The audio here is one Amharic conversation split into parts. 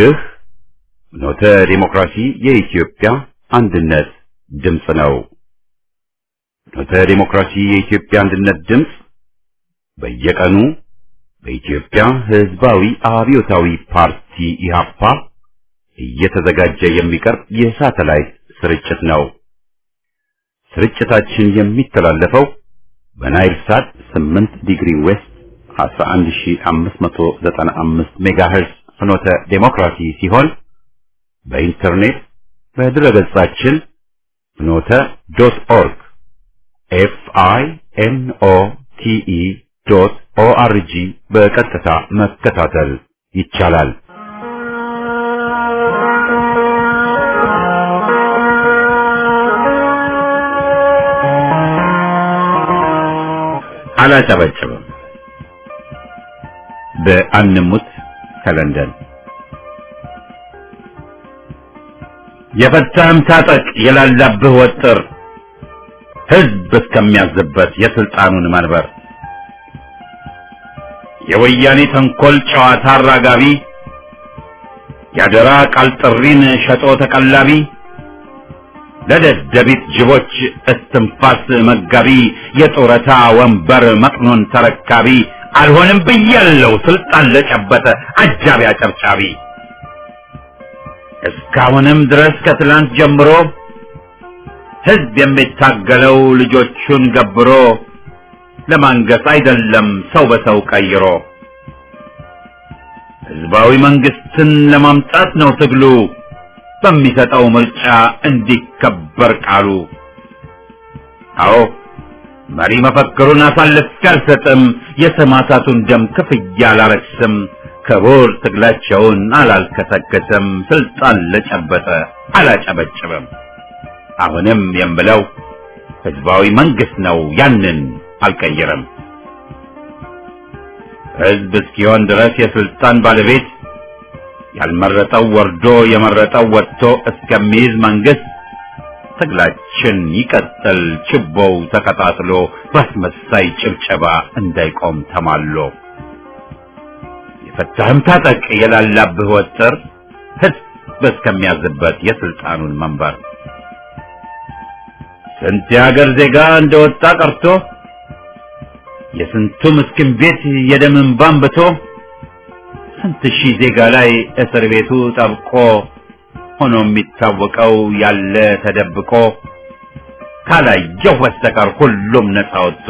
ይህ ኖተ ዲሞክራሲ የኢትዮጵያ አንድነት ድምፅ ነው። ኖተ ዲሞክራሲ የኢትዮጵያ አንድነት ድምፅ በየቀኑ በኢትዮጵያ ሕዝባዊ አብዮታዊ ፓርቲ ኢህአፓ እየተዘጋጀ የሚቀርብ የሳተላይት ስርጭት ነው። ስርጭታችን የሚተላለፈው በናይል ሳት 8 ዲግሪ ዌስት 11595 ሜጋሄርዝ ፍኖተ ዴሞክራሲ ሲሆን በኢንተርኔት በድረገጻችን ፍኖተ ዶት ኦርግ ኤፍ አይ ኤን ኦ ቲ ኢ ዶት ኦ አር ጂ በቀጥታ መከታተል ይቻላል። አላጨበጭብም። በአንሙት ከለንደን የፈታህም ታጠቅ የላላብህ ወጥር ሕዝብ እስከሚያዝበት የስልጣኑን መንበር የወያኔ ተንኮል ጨዋታ አራጋቢ ያደራ ቃል ጥሪን ሸጦ ተቀላቢ ለደደቢት ጅቦች እስትንፋስ መጋቢ የጡረታ ወንበር መቅኖን ተረካቢ አልሆንም ብያለው ስልጣን ለጨበጠ አጃቢ አጨብጫቢ እስካሁንም ድረስ ከትላንት ጀምሮ ሕዝብ የሚታገለው ልጆቹን ገብሮ ለማንገስ አይደለም ሰው በሰው ቀይሮ ሕዝባዊ መንግስትን ለማምጣት ነው ትግሉ በሚሰጠው ምርጫ እንዲከበር ቃሉ። አዎ መሪ መፈክሩን አሳልፌ አልሰጥም፣ የሰማዕታቱን ደም ክፍያ አላረክስም፣ ክቡር ትግላቸውን አላልከሰከስም፣ ስልጣን ለጨበጠ አላጨበጭብም። አሁንም የምለው ህዝባዊ መንግስት ነው፣ ያንን አልቀይርም። ህዝብ እስኪሆን ድረስ የስልጣን ባለቤት ያልመረጠው ወርዶ የመረጠው ወጥቶ እስከሚይዝ መንግስት ትግላችን ይቀጥል፣ ችቦው ተቀጣጥሎ በአስመሳይ ጭብጨባ እንዳይቆም ተማሎ። የፈታህም ታጠቅ የላላብህ ወጥር ህዝብ እስከሚያዝበት የስልጣኑን መንበር ስንት የሀገር ዜጋ እንደወጣ ቀርቶ የስንቱ ምስኪን ቤት የደም እንባ አንብቶ ስንት ሺህ ዜጋ ላይ እስር ቤቱ ጠብቆ ሆኖ የሚታወቀው ያለ ተደብቆ ካላየሁ በስተቀር ሁሉም ነፃ ወጥቶ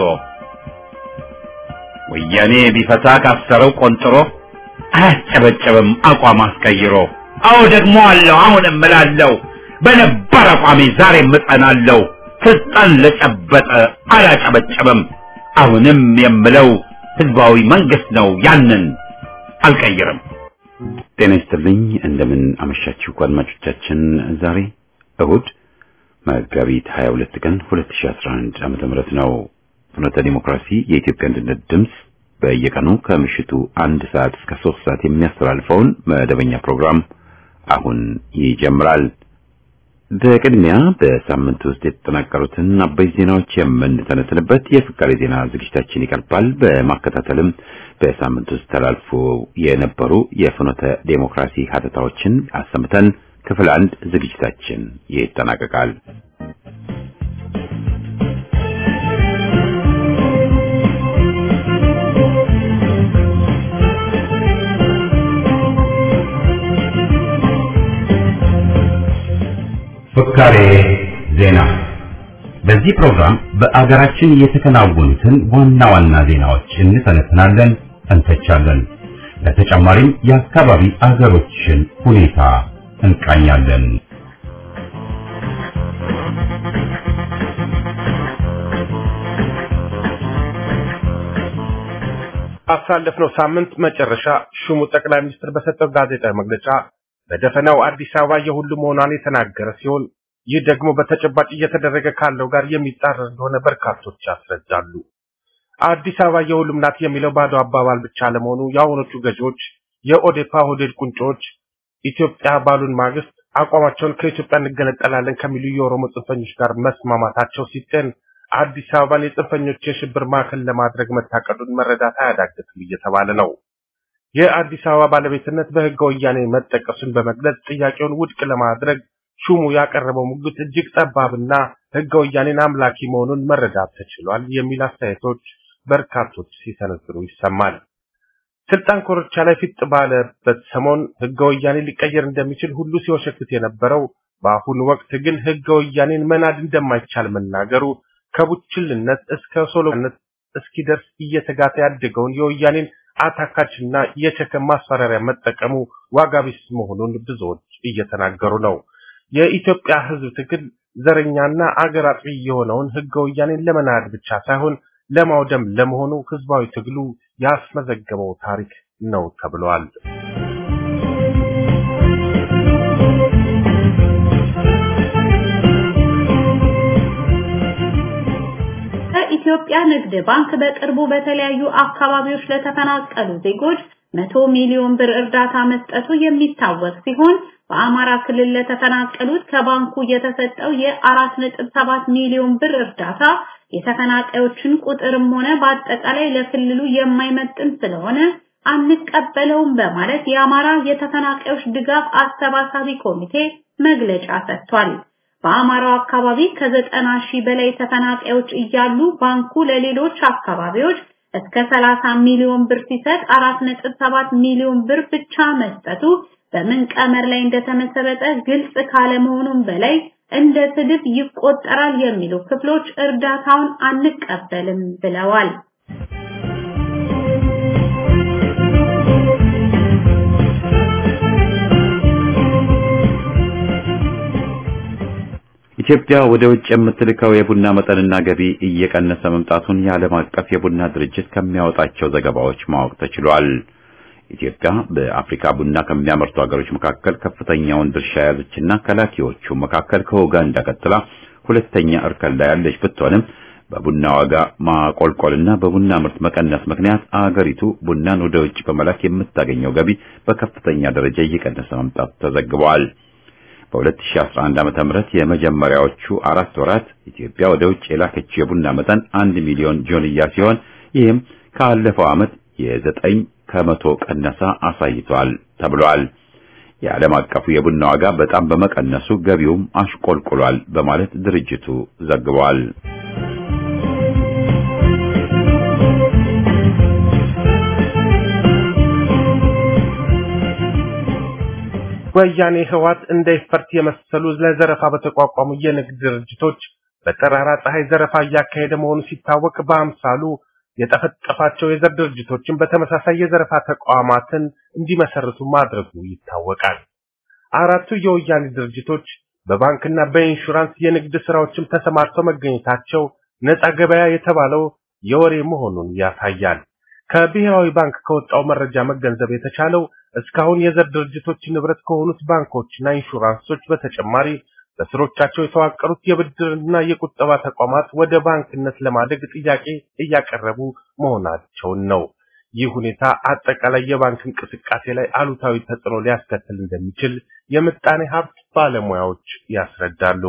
ወያኔ ቢፈታ ካሰረው ቆንጥሮ አያስጨበጨብም አቋም አስቀይሮ። አዎ ደግሞ አለው አሁንም እምላለሁ በነባር አቋሜ ዛሬም እጸናለሁ። ስልጣን ለጨበጠ አላጨበጨብም። አሁንም የምለው ህዝባዊ መንግስት ነው፣ ያንን አልቀይርም። ጤና ይስጥልኝ። እንደምን አመሻችሁ አድማጮቻችን። ዛሬ እሁድ መጋቢት 22 ቀን 2011 ዓመተ ምህረት ነው። ፍኖተ ዲሞክራሲ የኢትዮጵያ አንድነት ድምፅ በየቀኑ ከምሽቱ አንድ ሰዓት እስከ ሶስት ሰዓት የሚያስተላልፈውን መደበኛ ፕሮግራም አሁን ይጀምራል። በቅድሚያ በሳምንት ውስጥ የተጠናቀሩትን አበይት ዜናዎች የምንተነትንበት የፍካሬ ዜና ዝግጅታችን ይቀርባል። በማከታተልም በሳምንት ውስጥ ተላልፎ የነበሩ የፍኖተ ዴሞክራሲ ሀተታዎችን አሰምተን ክፍል አንድ ዝግጅታችን ይጠናቀቃል። ፍካሬ ዜና። በዚህ ፕሮግራም በአገራችን የተከናወኑትን ዋና ዋና ዜናዎች እንተነትናለን፣ እንተቻለን። ለተጨማሪም የአካባቢ አገሮችን ሁኔታ እንቃኛለን። ባሳለፍነው ሳምንት መጨረሻ ሹሙ ጠቅላይ ሚኒስትር በሰጠው ጋዜጣዊ መግለጫ በደፈናው አዲስ አበባ የሁሉ መሆኗን የተናገረ ሲሆን ይህ ደግሞ በተጨባጭ እየተደረገ ካለው ጋር የሚጻረር እንደሆነ በርካቶች ያስረዳሉ። አዲስ አበባ የሁሉም ናት የሚለው ባዶ አባባል ብቻ ለመሆኑ የአሁኖቹ ገዢዎች የኦዴፓ ሆዴድ ቁንጮች ኢትዮጵያ ባሉን ማግስት አቋማቸውን ከኢትዮጵያ እንገነጠላለን ከሚሉ የኦሮሞ ጽንፈኞች ጋር መስማማታቸው ሲጤን አዲስ አበባን የጽንፈኞች የሽብር ማዕከል ለማድረግ መታቀዱን መረዳት አያዳግትም እየተባለ ነው። የአዲስ አበባ ባለቤትነት በህገ ወያኔ መጠቀሱን በመግለጽ ጥያቄውን ውድቅ ለማድረግ ሹሙ ያቀረበው ሙግት እጅግ ጠባብና ህገ ወያኔን አምላኪ መሆኑን መረዳት ተችሏል የሚል አስተያየቶች በርካቶች ሲሰነዝሩ ይሰማል። ስልጣን ኮርቻ ላይ ፊት ባለበት ሰሞን ህገ ወያኔ ሊቀየር እንደሚችል ሁሉ ሲወሸክት የነበረው በአሁኑ ወቅት ግን ህገ ወያኔን መናድ እንደማይቻል መናገሩ ከቡችልነት እስከ ሶሎነት እስኪደርስ እየተጋተ ያደገውን የወያኔን አታካችና የቸከም ማስፈራሪያ መጠቀሙ ዋጋ ቢስ መሆኑን ብዙዎች እየተናገሩ ነው። የኢትዮጵያ ህዝብ ትግል ዘረኛና አገር አጥፊ የሆነውን ህገ ወያኔን ለመናድ ብቻ ሳይሆን ለማውደም ለመሆኑ ህዝባዊ ትግሉ ያስመዘገበው ታሪክ ነው ተብሏል። የኢትዮጵያ ንግድ ባንክ በቅርቡ በተለያዩ አካባቢዎች ለተፈናቀሉ ዜጎች መቶ ሚሊዮን ብር እርዳታ መስጠቱ የሚታወቅ ሲሆን በአማራ ክልል ለተፈናቀሉት ከባንኩ የተሰጠው የ4.7 ሚሊዮን ብር እርዳታ የተፈናቃዮችን ቁጥርም ሆነ በአጠቃላይ ለክልሉ የማይመጥን ስለሆነ አንቀበለውም በማለት የአማራ የተፈናቃዮች ድጋፍ አሰባሳቢ ኮሚቴ መግለጫ ሰጥቷል። በአማራው አካባቢ ከዘጠና ሺህ በላይ ተፈናቃዮች እያሉ ባንኩ ለሌሎች አካባቢዎች እስከ 30 ሚሊዮን ብር ሲሰጥ 4.7 ሚሊዮን ብር ብቻ መስጠቱ በምን ቀመር ላይ እንደተመሰረተ ግልጽ ካለመሆኑም በላይ እንደ ስድብ ይቆጠራል የሚሉ ክፍሎች እርዳታውን አንቀበልም ብለዋል። ኢትዮጵያ ወደ ውጭ የምትልከው የቡና መጠንና ገቢ እየቀነሰ መምጣቱን የዓለም አቀፍ የቡና ድርጅት ከሚያወጣቸው ዘገባዎች ማወቅ ተችሏል። ኢትዮጵያ በአፍሪካ ቡና ከሚያመርቱ ሀገሮች መካከል ከፍተኛውን ድርሻ የያዘችና ከላኪዎቹ መካከል ከኡጋንዳ ቀጥላ ሁለተኛ እርከን ላይ ያለች ብትሆንም በቡና ዋጋ ማቆልቆልና በቡና ምርት መቀነስ ምክንያት አገሪቱ ቡናን ወደ ውጭ በመላክ የምታገኘው ገቢ በከፍተኛ ደረጃ እየቀነሰ መምጣቱ ተዘግቧል። በ2011 ዓመተ ምህረት የመጀመሪያዎቹ አራት ወራት ኢትዮጵያ ወደ ውጭ የላከችው የቡና መጠን አንድ ሚሊዮን ጆንያ ሲሆን ይህም ካለፈው ዓመት የዘጠኝ ከመቶ ቀነሳ አሳይቷል ተብሏል። የዓለም አቀፉ የቡና ዋጋ በጣም በመቀነሱ ገቢውም አሽቆልቁሏል በማለት ድርጅቱ ዘግቧል። ወያኔ ህዋት እንደ ኢፈርት የመሰሉ ለዘረፋ በተቋቋሙ የንግድ ድርጅቶች በጠራራ ፀሐይ ዘረፋ እያካሄደ መሆኑ ሲታወቅ በአምሳሉ የጠፈጠፋቸው የዘር ድርጅቶችን በተመሳሳይ የዘረፋ ተቋማትን እንዲመሰርቱ ማድረጉ ይታወቃል። አራቱ የወያኔ ድርጅቶች በባንክና በኢንሹራንስ የንግድ ስራዎችም ተሰማርተው መገኘታቸው ነፃ ገበያ የተባለው የወሬ መሆኑን ያሳያል። ከብሔራዊ ባንክ ከወጣው መረጃ መገንዘብ የተቻለው እስካሁን የዘር ድርጅቶች ንብረት ከሆኑት ባንኮችና ኢንሹራንሶች በተጨማሪ በስሮቻቸው የተዋቀሩት የብድርና የቁጠባ ተቋማት ወደ ባንክነት ለማደግ ጥያቄ እያቀረቡ መሆናቸውን ነው። ይህ ሁኔታ አጠቃላይ የባንክ እንቅስቃሴ ላይ አሉታዊ ተጽዕኖ ሊያስከትል እንደሚችል የምጣኔ ሀብት ባለሙያዎች ያስረዳሉ።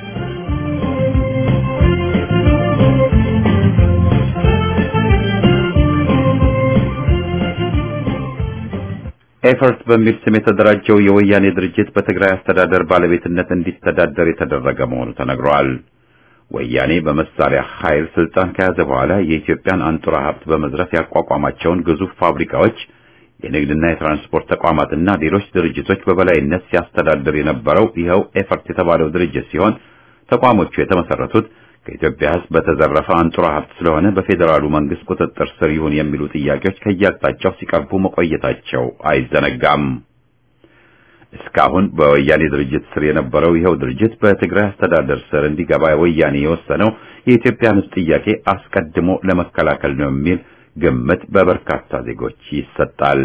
ኤፈርት በሚል ስም የተደራጀው የወያኔ ድርጅት በትግራይ አስተዳደር ባለቤትነት እንዲተዳደር የተደረገ መሆኑ ተነግሯል። ወያኔ በመሳሪያ ኃይል ስልጣን ከያዘ በኋላ የኢትዮጵያን አንጡራ ሀብት በመዝረፍ ያቋቋማቸውን ግዙፍ ፋብሪካዎች፣ የንግድና የትራንስፖርት ተቋማትና ሌሎች ድርጅቶች በበላይነት ሲያስተዳድር የነበረው ይኸው ኤፈርት የተባለው ድርጅት ሲሆን ተቋሞቹ የተመሰረቱት ከኢትዮጵያ ሕዝብ በተዘረፈ አንጡራ ሀብት ስለሆነ በፌዴራሉ መንግስት ቁጥጥር ስር ይሁን የሚሉ ጥያቄዎች ከየአቅጣጫው ሲቀርቡ መቆየታቸው አይዘነጋም። እስካሁን በወያኔ ድርጅት ስር የነበረው ይኸው ድርጅት በትግራይ አስተዳደር ስር እንዲገባ ወያኔ የወሰነው የኢትዮጵያን ሕዝብ ጥያቄ አስቀድሞ ለመከላከል ነው የሚል ግምት በበርካታ ዜጎች ይሰጣል።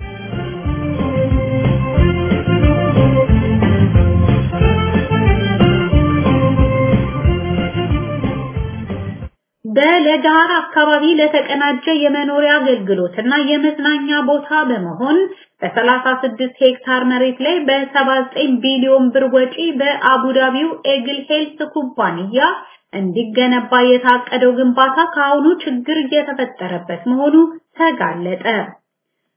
በለጋር አካባቢ ለተቀናጀ የመኖሪያ አገልግሎትና የመዝናኛ ቦታ በመሆን በ36 ሄክታር መሬት ላይ በ79 ቢሊዮን ብር ወጪ በአቡዳቢው ኤግል ሄልት ኩባንያ እንዲገነባ የታቀደው ግንባታ ከአሁኑ ችግር እየተፈጠረበት መሆኑ ተጋለጠ።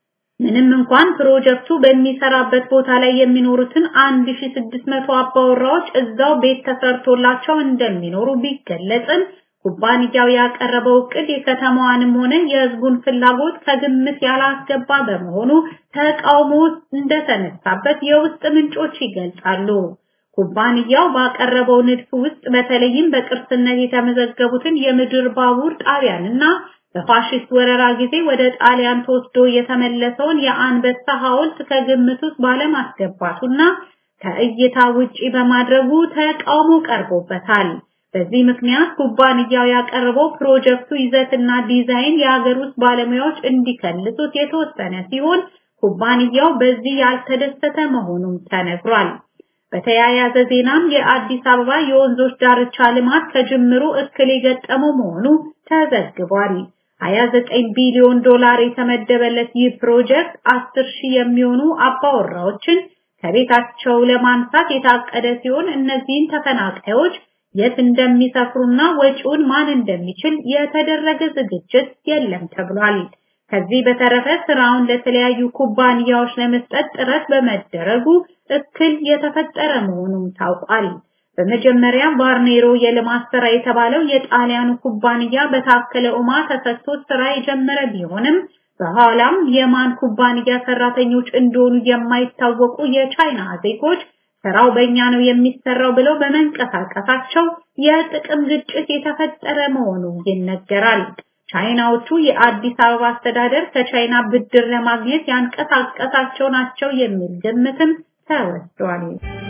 ምንም እንኳን ፕሮጀክቱ በሚሰራበት ቦታ ላይ የሚኖሩትን 1600 አባወራዎች እዛው ቤት ተሰርቶላቸው እንደሚኖሩ ቢገለጽም ኩባንያው ያቀረበው እቅድ የከተማዋንም ሆነ የሕዝቡን ፍላጎት ከግምት ያላስገባ በመሆኑ ተቃውሞ እንደተነሳበት የውስጥ ምንጮች ይገልጻሉ። ኩባንያው ባቀረበው ንድፍ ውስጥ በተለይም በቅርስነት የተመዘገቡትን የምድር ባቡር ጣቢያንና በፋሽስት ወረራ ጊዜ ወደ ጣሊያን ተወስዶ የተመለሰውን የአንበሳ ሐውልት ከግምት ውስጥ ባለማስገባቱና ከእይታ ውጪ በማድረጉ ተቃውሞ ቀርቦበታል። በዚህ ምክንያት ኩባንያው ያቀረበው ፕሮጀክቱ ይዘትና ዲዛይን የሀገር ውስጥ ባለሙያዎች እንዲከልሱት የተወሰነ ሲሆን ኩባንያው በዚህ ያልተደሰተ መሆኑም ተነግሯል። በተያያዘ ዜናም የአዲስ አበባ የወንዞች ዳርቻ ልማት ከጅምሩ እክል የገጠመው መሆኑ ተዘግቧል። 29 ቢሊዮን ዶላር የተመደበለት ይህ ፕሮጀክት 10 ሺህ የሚሆኑ አባወራዎችን ከቤታቸው ለማንሳት የታቀደ ሲሆን እነዚህን ተፈናቃዮች የት እንደሚሰፍሩና ወጪውን ማን እንደሚችል የተደረገ ዝግጅት የለም ተብሏል። ከዚህ በተረፈ ስራውን ለተለያዩ ኩባንያዎች ለመስጠት ጥረት በመደረጉ እክል የተፈጠረ መሆኑም ታውቋል። በመጀመሪያ ባርኔሮ የልማት ስራ የተባለው የጣሊያኑ ኩባንያ በታከለ ኡማ ተሰጥቶ ስራ የጀመረ ቢሆንም በኋላም የማን ኩባንያ ሰራተኞች እንደሆኑ የማይታወቁ የቻይና ዜጎች ስራው በእኛ ነው የሚሰራው ብለው በመንቀሳቀሳቸው የጥቅም ግጭት የተፈጠረ መሆኑ ይነገራል። ቻይናዎቹ የአዲስ አበባ አስተዳደር ከቻይና ብድር ለማግኘት ያንቀሳቀሳቸው ናቸው የሚል ግምትም ተወስዷል።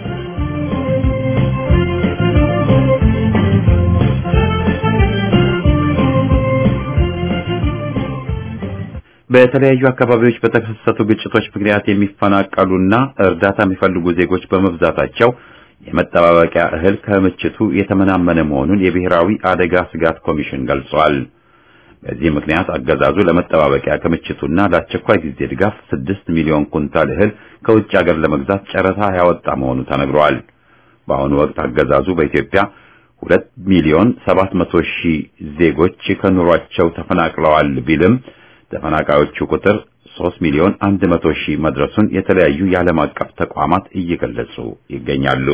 በተለያዩ አካባቢዎች በተከሰቱ ግጭቶች ምክንያት የሚፈናቀሉና እርዳታ የሚፈልጉ ዜጎች በመብዛታቸው የመጠባበቂያ እህል ከምችቱ የተመናመነ መሆኑን የብሔራዊ አደጋ ስጋት ኮሚሽን ገልጿል። በዚህ ምክንያት አገዛዙ ለመጠባበቂያ ክምችቱና ለአስቸኳይ ጊዜ ድጋፍ ስድስት ሚሊዮን ኩንታል እህል ከውጭ ሀገር ለመግዛት ጨረታ ያወጣ መሆኑ ተነግሯል። በአሁኑ ወቅት አገዛዙ በኢትዮጵያ ሁለት ሚሊዮን ሰባት መቶ ሺህ ዜጎች ከኑሯቸው ተፈናቅለዋል ቢልም ተፈናቃዮቹ ቁጥር 3 ሚሊዮን 100 ሺህ መድረሱን የተለያዩ የዓለም አቀፍ ተቋማት እየገለጹ ይገኛሉ።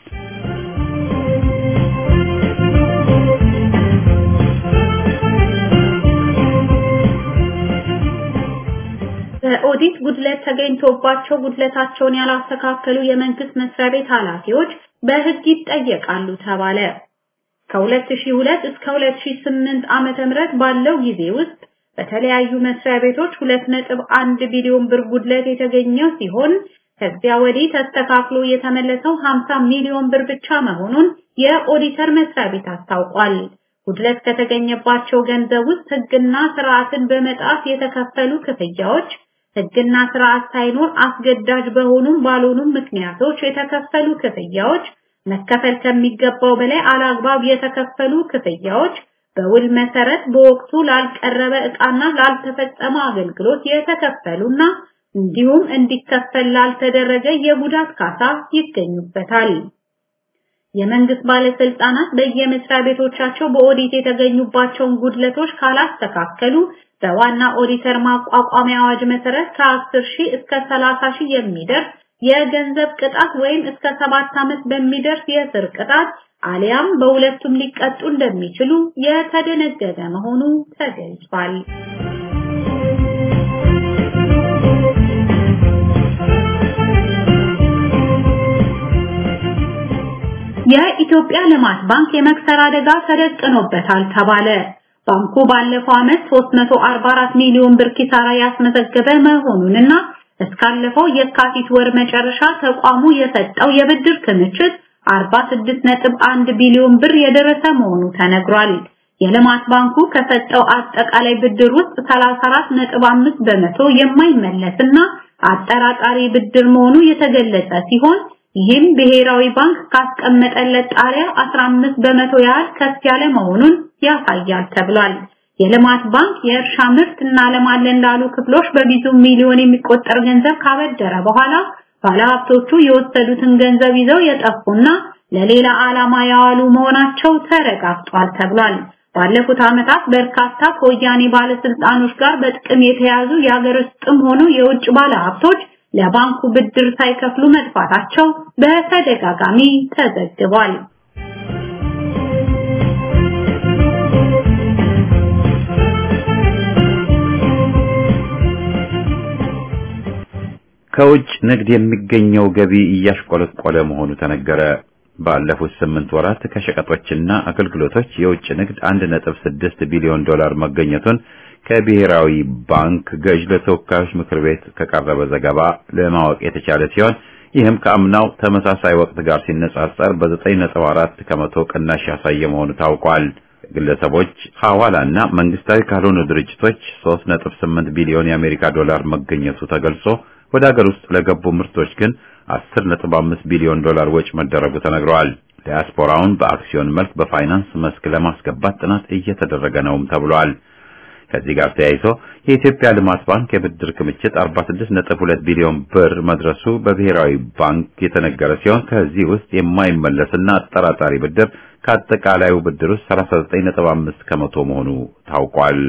በኦዲት ጉድለት ተገኝቶባቸው ጉድለታቸውን ያላስተካከሉ የመንግስት መስሪያ ቤት ኃላፊዎች በሕግ ይጠየቃሉ ተባለ። ከ2002 እስከ 2008 ዓመተ ምህረት ባለው ጊዜ ውስጥ በተለያዩ መስሪያ ቤቶች 2.1 ቢሊዮን ብር ጉድለት የተገኘው ሲሆን ከዚያ ወዲህ ተስተካክሎ የተመለሰው 50 ሚሊዮን ብር ብቻ መሆኑን የኦዲተር መስሪያ ቤት አስታውቋል። ጉድለት ከተገኘባቸው ገንዘብ ውስጥ ሕግና ስርዓትን በመጣስ የተከፈሉ ክፍያዎች፣ ሕግና ስርዓት ሳይኖር አስገዳጅ በሆኑም ባልሆኑም ምክንያቶች የተከፈሉ ክፍያዎች፣ መከፈል ከሚገባው በላይ አላግባብ የተከፈሉ ክፍያዎች በውል መሰረት በወቅቱ ላልቀረበ ዕቃና ላልተፈጸመ አገልግሎት የተከፈሉና እንዲሁም እንዲከፈል ላልተደረገ የጉዳት ካሳ ይገኙበታል። የመንግስት ባለስልጣናት በየመስሪያ ቤቶቻቸው በኦዲት የተገኙባቸውን ጉድለቶች ካላስተካከሉ በዋና ኦዲተር ማቋቋሚያ አዋጅ መሰረት ከ10 ሺህ እስከ 30 ሺህ የሚደርስ የገንዘብ ቅጣት ወይም እስከ ሰባት ዓመት በሚደርስ የእስር ቅጣት አሊያም በሁለቱም ሊቀጡ እንደሚችሉ የተደነገገ መሆኑ ተገልጿል። የኢትዮጵያ ልማት ባንክ የመክሰር አደጋ ተደቅኖበታል ተባለ። ባንኩ ባለፈው ዓመት 344 ሚሊዮን ብር ኪሳራ ያስመዘገበ መሆኑንና እስካለፈው የካቲት ወር መጨረሻ ተቋሙ የሰጠው የብድር ክምችት 46.1 ቢሊዮን ብር የደረሰ መሆኑ ተነግሯል። የልማት ባንኩ ከሰጠው አጠቃላይ ብድር ውስጥ 34.5 በመቶ የማይመለስና አጠራጣሪ ብድር መሆኑ የተገለጸ ሲሆን ይህም ብሔራዊ ባንክ ካስቀመጠለት ጣሪያ 15 በመቶ ያህል ከፍ ያለ መሆኑን ያሳያል ተብሏል። የልማት ባንክ የእርሻ ምርት እናለማለን ላሉ ክፍሎች በብዙ ሚሊዮን የሚቆጠር ገንዘብ ካበደረ በኋላ ባለሀብቶቹ የወሰዱትን ገንዘብ ይዘው የጠፉና ለሌላ ዓላማ ያዋሉ መሆናቸው ተረጋግጧል ተብሏል። ባለፉት ዓመታት በርካታ ከወያኔ ባለስልጣኖች ጋር በጥቅም የተያዙ የሀገር ውስጥም ሆኖ የውጭ ባለሀብቶች ለባንኩ ብድር ሳይከፍሉ መጥፋታቸው በተደጋጋሚ ተዘግቧል። ከውጭ ንግድ የሚገኘው ገቢ እያሽቆለቆለ መሆኑ ተነገረ። ባለፉት ስምንት ወራት ከሸቀጦችና አገልግሎቶች የውጭ ንግድ 1.6 ቢሊዮን ዶላር መገኘቱን ከብሔራዊ ባንክ ገዥ ለተወካዮች ምክር ቤት ከቀረበ ዘገባ ለማወቅ የተቻለ ሲሆን ይህም ከአምናው ተመሳሳይ ወቅት ጋር ሲነጻጸር በ9.4 ከመቶ ቅናሽ ያሳየ መሆኑ ታውቋል። ግለሰቦች ሐዋላና መንግስታዊ ካልሆኑ ድርጅቶች 3.8 ቢሊዮን የአሜሪካ ዶላር መገኘቱ ተገልጾ ወደ ሀገር ውስጥ ለገቡ ምርቶች ግን 10.5 ቢሊዮን ዶላር ወጪ መደረጉ ተነግረዋል። ዲያስፖራውን በአክሲዮን መልክ በፋይናንስ መስክ ለማስገባት ጥናት እየተደረገ ነውም ተብሏል። ከዚህ ጋር ተያይዞ የኢትዮጵያ ልማት ባንክ የብድር ክምችት 46.2 ቢሊዮን ብር መድረሱ በብሔራዊ ባንክ የተነገረ ሲሆን ከዚህ ውስጥ የማይመለስና አጠራጣሪ ብድር ከአጠቃላዩ ብድር ውስጥ 39.5 ከመቶ መሆኑ ታውቋል።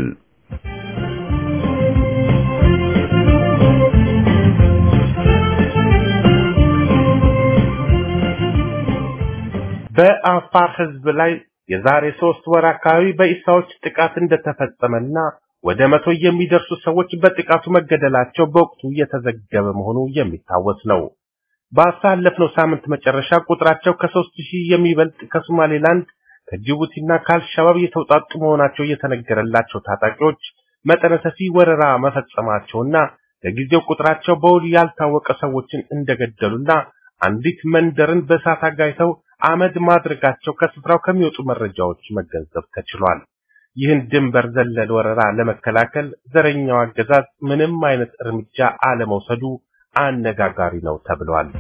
በአፋር ህዝብ ላይ የዛሬ ሶስት ወር አካባቢ በኢሳዎች ጥቃት እንደተፈጸመና ወደ መቶ የሚደርሱ ሰዎች በጥቃቱ መገደላቸው በወቅቱ የተዘገበ መሆኑ የሚታወስ ነው። ባሳለፍነው ሳምንት መጨረሻ ቁጥራቸው ከሶስት ሺህ የሚበልጥ ከሶማሌላንድ ከጅቡቲና ከአልሸባብ የተውጣጡ መሆናቸው የተነገረላቸው ታጣቂዎች መጠነ ሰፊ ወረራ መፈጸማቸውና ለጊዜው ቁጥራቸው በውል ያልታወቀ ሰዎችን እንደገደሉና አንዲት መንደርን በእሳት አጋይተው አመድ ማድረጋቸው ከስፍራው ከሚወጡ መረጃዎች መገንዘብ ተችሏል። ይህን ድንበር ዘለል ወረራ ለመከላከል ዘረኛው አገዛዝ ምንም አይነት እርምጃ አለመውሰዱ አነጋጋሪ ነው ተብሏል።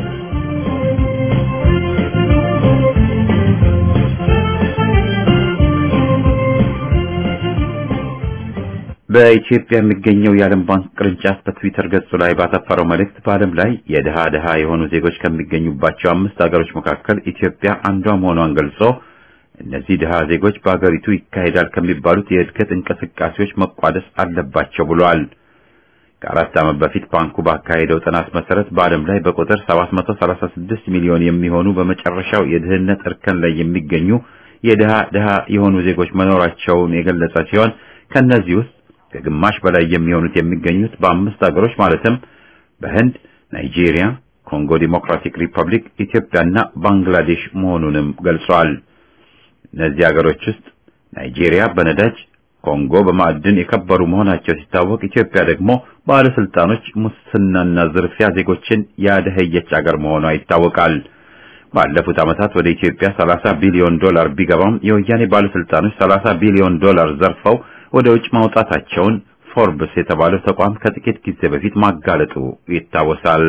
በኢትዮጵያ የሚገኘው የዓለም ባንክ ቅርንጫፍ በትዊተር ገጹ ላይ ባሰፈረው መልእክት በዓለም ላይ የድሃ ድሃ የሆኑ ዜጎች ከሚገኙባቸው አምስት ሀገሮች መካከል ኢትዮጵያ አንዷ መሆኗን ገልጾ እነዚህ ድሃ ዜጎች በሀገሪቱ ይካሄዳል ከሚባሉት የእድገት እንቅስቃሴዎች መቋደስ አለባቸው ብሏል። ከአራት ዓመት በፊት ባንኩ ባካሄደው ጥናት መሰረት በዓለም ላይ በቁጥር 736 ሚሊዮን የሚሆኑ በመጨረሻው የድህነት እርከን ላይ የሚገኙ የድሃ ድሃ የሆኑ ዜጎች መኖራቸውን የገለጸ ሲሆን ከነዚህ ውስጥ ከግማሽ በላይ የሚሆኑት የሚገኙት በአምስት ሀገሮች ማለትም በህንድ፣ ናይጄሪያ፣ ኮንጎ ዲሞክራቲክ ሪፐብሊክ፣ ኢትዮጵያና ባንግላዴሽ መሆኑንም ገልጿል። እነዚህ ሀገሮች ውስጥ ናይጄሪያ በነዳጅ ኮንጎ በማዕድን የከበሩ መሆናቸው ሲታወቅ ኢትዮጵያ ደግሞ ባለስልጣኖች ሙስናና ዝርፊያ ዜጎችን ያደኸየች አገር መሆኗ ይታወቃል። ባለፉት ዓመታት ወደ ኢትዮጵያ 30 ቢሊዮን ዶላር ቢገባም የወያኔ ባለስልጣኖች 30 ቢሊዮን ዶላር ዘርፈው ወደ ውጭ ማውጣታቸውን ፎርብስ የተባለው ተቋም ከጥቂት ጊዜ በፊት ማጋለጡ ይታወሳል።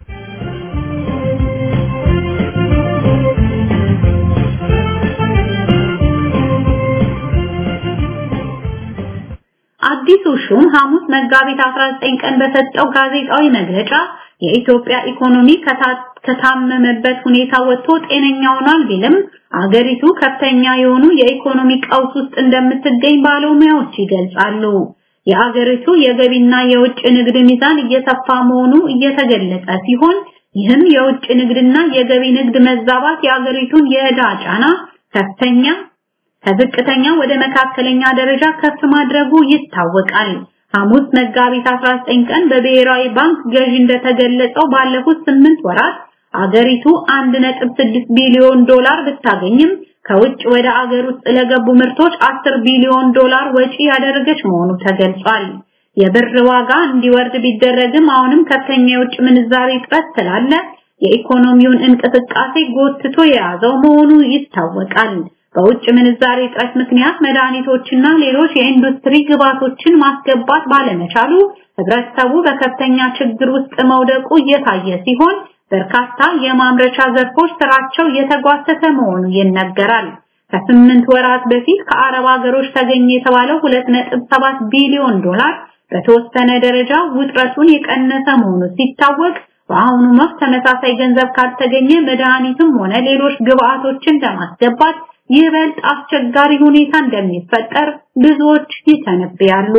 አዲሱ ሹም ሐሙስ መጋቢት 19 ቀን በሰጠው ጋዜጣዊ መግለጫ የኢትዮጵያ ኢኮኖሚ ከታመመበት ሁኔታ ወጥቶ ጤነኛ ሆኗል ቢልም አገሪቱ ከፍተኛ የሆኑ የኢኮኖሚ ቀውስ ውስጥ እንደምትገኝ ባለሙያዎች ይገልጻሉ። የአገሪቱ የገቢና የውጭ ንግድ ሚዛን እየሰፋ መሆኑ እየተገለጸ ሲሆን ይህም የውጭ ንግድና የገቢ ንግድ መዛባት የአገሪቱን የዕዳ ጫና ከፍተኛ ከዝቅተኛ ወደ መካከለኛ ደረጃ ከፍ ማድረጉ ይታወቃል። ሐሙስ መጋቢት 19 ቀን በብሔራዊ ባንክ ገዢ እንደተገለጸው ባለፉት 8 ወራት አገሪቱ 1.6 ቢሊዮን ዶላር ብታገኝም ከውጭ ወደ አገር ውስጥ ለገቡ ምርቶች 10 ቢሊዮን ዶላር ወጪ ያደረገች መሆኑ ተገልጿል። የብር ዋጋ እንዲወርድ ቢደረግም አሁንም ከፍተኛ የውጭ ምንዛሪ እጥረት ስላለ የኢኮኖሚውን እንቅስቃሴ ጎትቶ የያዘው መሆኑ ይታወቃል። በውጭ ምንዛሬ እጥረት ምክንያት መድኃኒቶችና ሌሎች የኢንዱስትሪ ግብዓቶችን ማስገባት ባለመቻሉ ህብረተሰቡ በከፍተኛ ችግር ውስጥ መውደቁ እየታየ ሲሆን በርካታ የማምረቻ ዘርፎች ስራቸው እየተጓተተ መሆኑ ይነገራል። ከስምንት ወራት በፊት ከአረብ ሀገሮች ተገኘ የተባለው 2.7 ቢሊዮን ዶላር በተወሰነ ደረጃ ውጥረቱን የቀነሰ መሆኑ ሲታወቅ በአሁኑ ወቅት ተመሳሳይ ገንዘብ ካልተገኘ መድኃኒትም ሆነ ሌሎች ግብዓቶችን ለማስገባት ይበልጥ አስቸጋሪ ሁኔታ እንደሚፈጠር ብዙዎች ይተነብያሉ።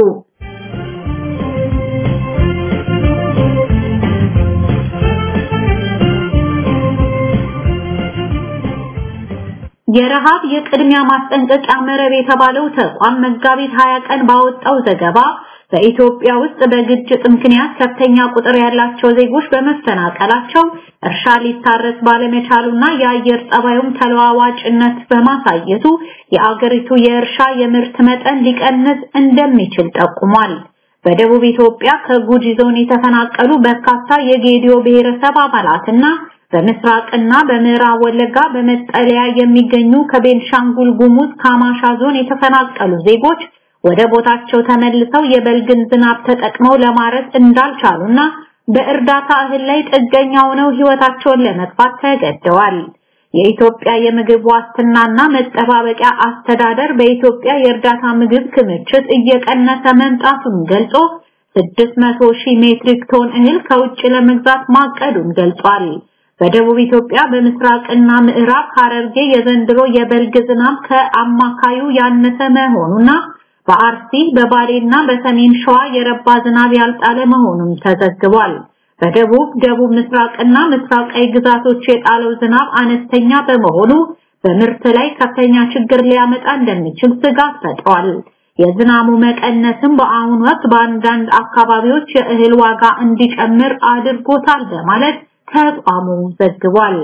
የረሃብ የቅድሚያ ማስጠንቀቂያ መረብ የተባለው ተቋም መጋቢት 20 ቀን ባወጣው ዘገባ በኢትዮጵያ ውስጥ በግጭት ምክንያት ከፍተኛ ቁጥር ያላቸው ዜጎች በመፈናቀላቸው እርሻ ሊታረስ ባለመቻሉና የአየር ጸባዩም ተለዋዋጭነት በማሳየቱ የአገሪቱ የእርሻ የምርት መጠን ሊቀንስ እንደሚችል ጠቁሟል። በደቡብ ኢትዮጵያ ከጉጂ ዞን የተፈናቀሉ በርካታ የጌዲዮ ብሔረሰብ አባላትና በምስራቅና በምዕራብ ወለጋ በመጠለያ የሚገኙ ከቤንሻንጉል ጉሙዝ ካማሻ ዞን የተፈናቀሉ ዜጎች ወደ ቦታቸው ተመልሰው የበልግን ዝናብ ተጠቅመው ለማረስ እንዳልቻሉና በእርዳታ እህል ላይ ጥገኛ ሆነው ህይወታቸውን ለመግፋት ተገደዋል። የኢትዮጵያ የምግብ ዋስትናና መጠባበቂያ አስተዳደር በኢትዮጵያ የእርዳታ ምግብ ክምችት እየቀነሰ መምጣቱን ገልጾ 600 ሺህ ሜትሪክ ቶን እህል ከውጭ ለመግዛት ማቀዱን ገልጿል። በደቡብ ኢትዮጵያ በምስራቅና ምዕራብ ሐረርጌ የዘንድሮ የበልግ ዝናብ ከአማካዩ ያነሰ መሆኑና በአርሲ በባሌና በሰሜን ሸዋ የረባ ዝናብ ያልጣለ መሆኑም ተዘግቧል። በደቡብ ደቡብ ምስራቅና ምስራቃዊ ግዛቶች የጣለው ዝናብ አነስተኛ በመሆኑ በምርት ላይ ከፍተኛ ችግር ሊያመጣ እንደሚችል ስጋት ፈጥሯል። የዝናቡ መቀነስም በአሁኑ ወቅት በአንዳንድ አካባቢዎች የእህል ዋጋ እንዲጨምር አድርጎታል በማለት ተቋሙ ዘግቧል።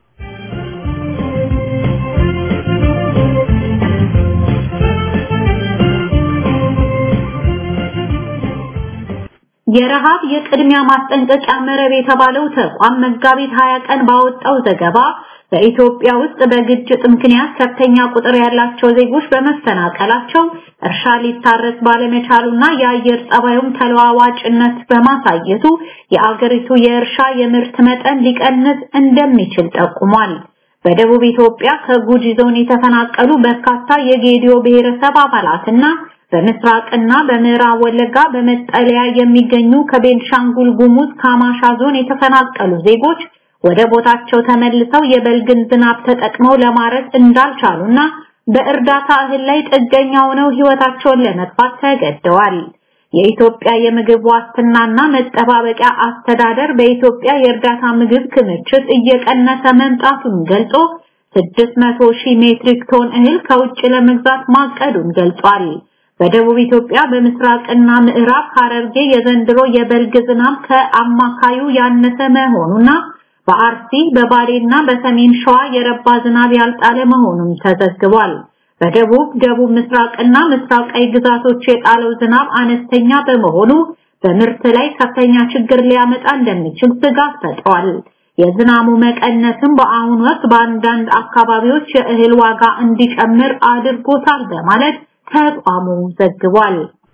የረሃብ የቅድሚያ ማስጠንቀቂያ መረብ የተባለው ተቋም መጋቢት 20 ቀን ባወጣው ዘገባ በኢትዮጵያ ውስጥ በግጭት ምክንያት ከፍተኛ ቁጥር ያላቸው ዜጎች በመፈናቀላቸው እርሻ ሊታረስ ባለመቻሉና የአየር ጸባዩም ተለዋዋጭነት በማሳየቱ የአገሪቱ የእርሻ የምርት መጠን ሊቀንስ እንደሚችል ጠቁሟል። በደቡብ ኢትዮጵያ ከጉጂ ዞን የተፈናቀሉ በርካታ የጌዲዮ ብሔረሰብ አባላትና በምስራቅና በምዕራብ ወለጋ በመጠለያ የሚገኙ ከቤንሻንጉል ጉሙዝ ካማሻ ዞን የተፈናቀሉ ዜጎች ወደ ቦታቸው ተመልሰው የበልግን ዝናብ ተጠቅመው ለማረስ እንዳልቻሉና በእርዳታ እህል ላይ ጥገኛ ሆነው ህይወታቸውን ለመግፋት ተገደዋል። የኢትዮጵያ የምግብ ዋስትናና መጠባበቂያ አስተዳደር በኢትዮጵያ የእርዳታ ምግብ ክምችት እየቀነሰ መምጣቱን ገልጾ 600 ሺህ ሜትሪክ ቶን እህል ከውጭ ለመግዛት ማቀዱን ገልጿል። በደቡብ ኢትዮጵያ በምስራቅና ምዕራብ ሐረርጌ የዘንድሮ የበልግ ዝናብ ከአማካዩ ያነሰ መሆኑና በአርሲ በባሌና በሰሜን ሸዋ የረባ ዝናብ ያልጣለ መሆኑን ተዘግቧል። በደቡብ ደቡብ ምስራቅና ምስራቃዊ ግዛቶች የጣለው ዝናብ አነስተኛ በመሆኑ በምርት ላይ ከፍተኛ ችግር ሊያመጣ እንደሚችል ስጋት ፈጥሯል። የዝናቡ መቀነስም በአሁኑ ወቅት በአንዳንድ አካባቢዎች የእህል ዋጋ እንዲጨምር አድርጎታል በማለት ተቋሙ ዘግቧል።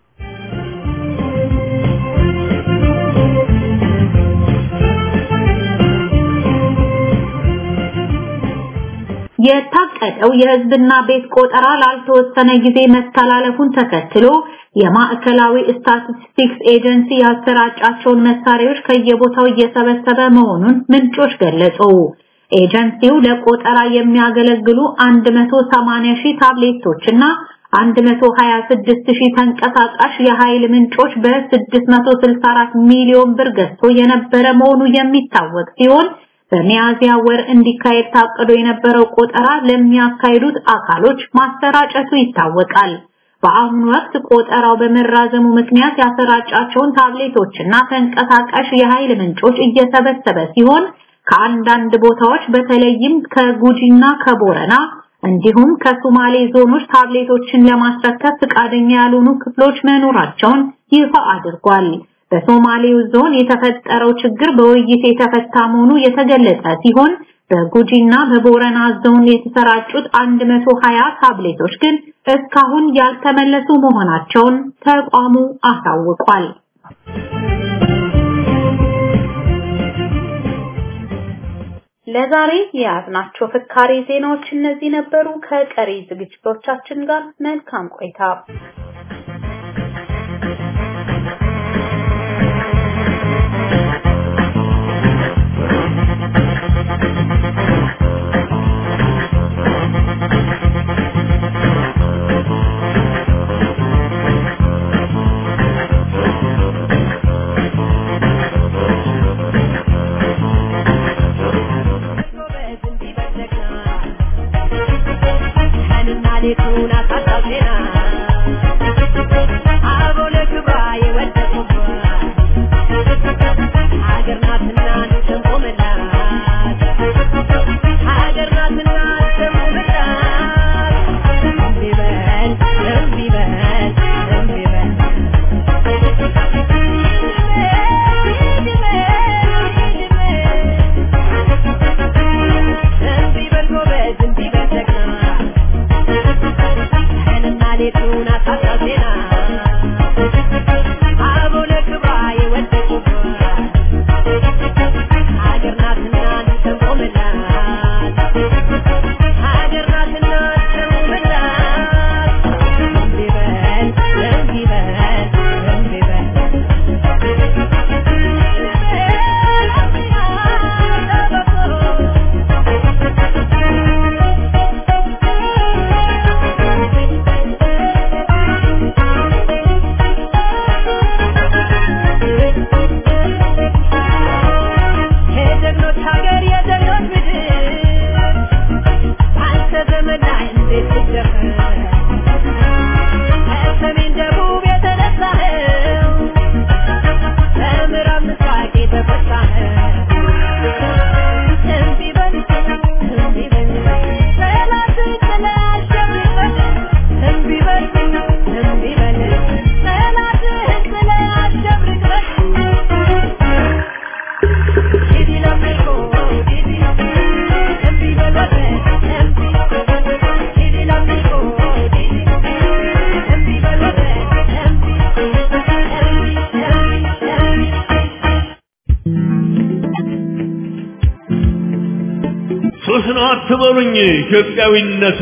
የታቀደው የህዝብና ቤት ቆጠራ ላልተወሰነ ጊዜ መተላለፉን ተከትሎ የማዕከላዊ ስታቲስቲክስ ኤጀንሲ ያሰራጫቸውን መሳሪያዎች ከየቦታው እየሰበሰበ መሆኑን ምንጮች ገለጹ። ኤጀንሲው ለቆጠራ የሚያገለግሉ 180 ሺህ ታብሌቶችና 126 ሺህ ተንቀሳቃሽ የኃይል ምንጮች በ664 ሚሊዮን ብር ገዝቶ የነበረ መሆኑ የሚታወቅ ሲሆን በሚያዝያ ወር እንዲካሄድ ታቅዶ የነበረው ቆጠራ ለሚያካሂዱት አካሎች ማሰራጨቱ ይታወቃል። በአሁኑ ወቅት ቆጠራው በመራዘሙ ምክንያት ያሰራጫቸውን ታብሌቶችና ተንቀሳቃሽ የኃይል ምንጮች እየሰበሰበ ሲሆን ከአንዳንድ ቦታዎች በተለይም ከጉጂና ከቦረና እንዲሁም ከሶማሌ ዞኖች ታብሌቶችን ለማስረከብ ፍቃደኛ ያልሆኑ ክፍሎች መኖራቸውን ይፋ አድርጓል። በሶማሌው ዞን የተፈጠረው ችግር በውይይት የተፈታ መሆኑ የተገለጸ ሲሆን በጉጂና በቦረና ዞን የተሰራጩት 120 ታብሌቶች ግን እስካሁን ያልተመለሱ መሆናቸውን ተቋሙ አሳውቋል። ለዛሬ የያዝናቸው ፍካሬ ዜናዎች እነዚህ ነበሩ። ከቀሪ ዝግጅቶቻችን ጋር መልካም ቆይታ። ሱስ ነው አትበሉኝ ኢትዮጵያዊነቱ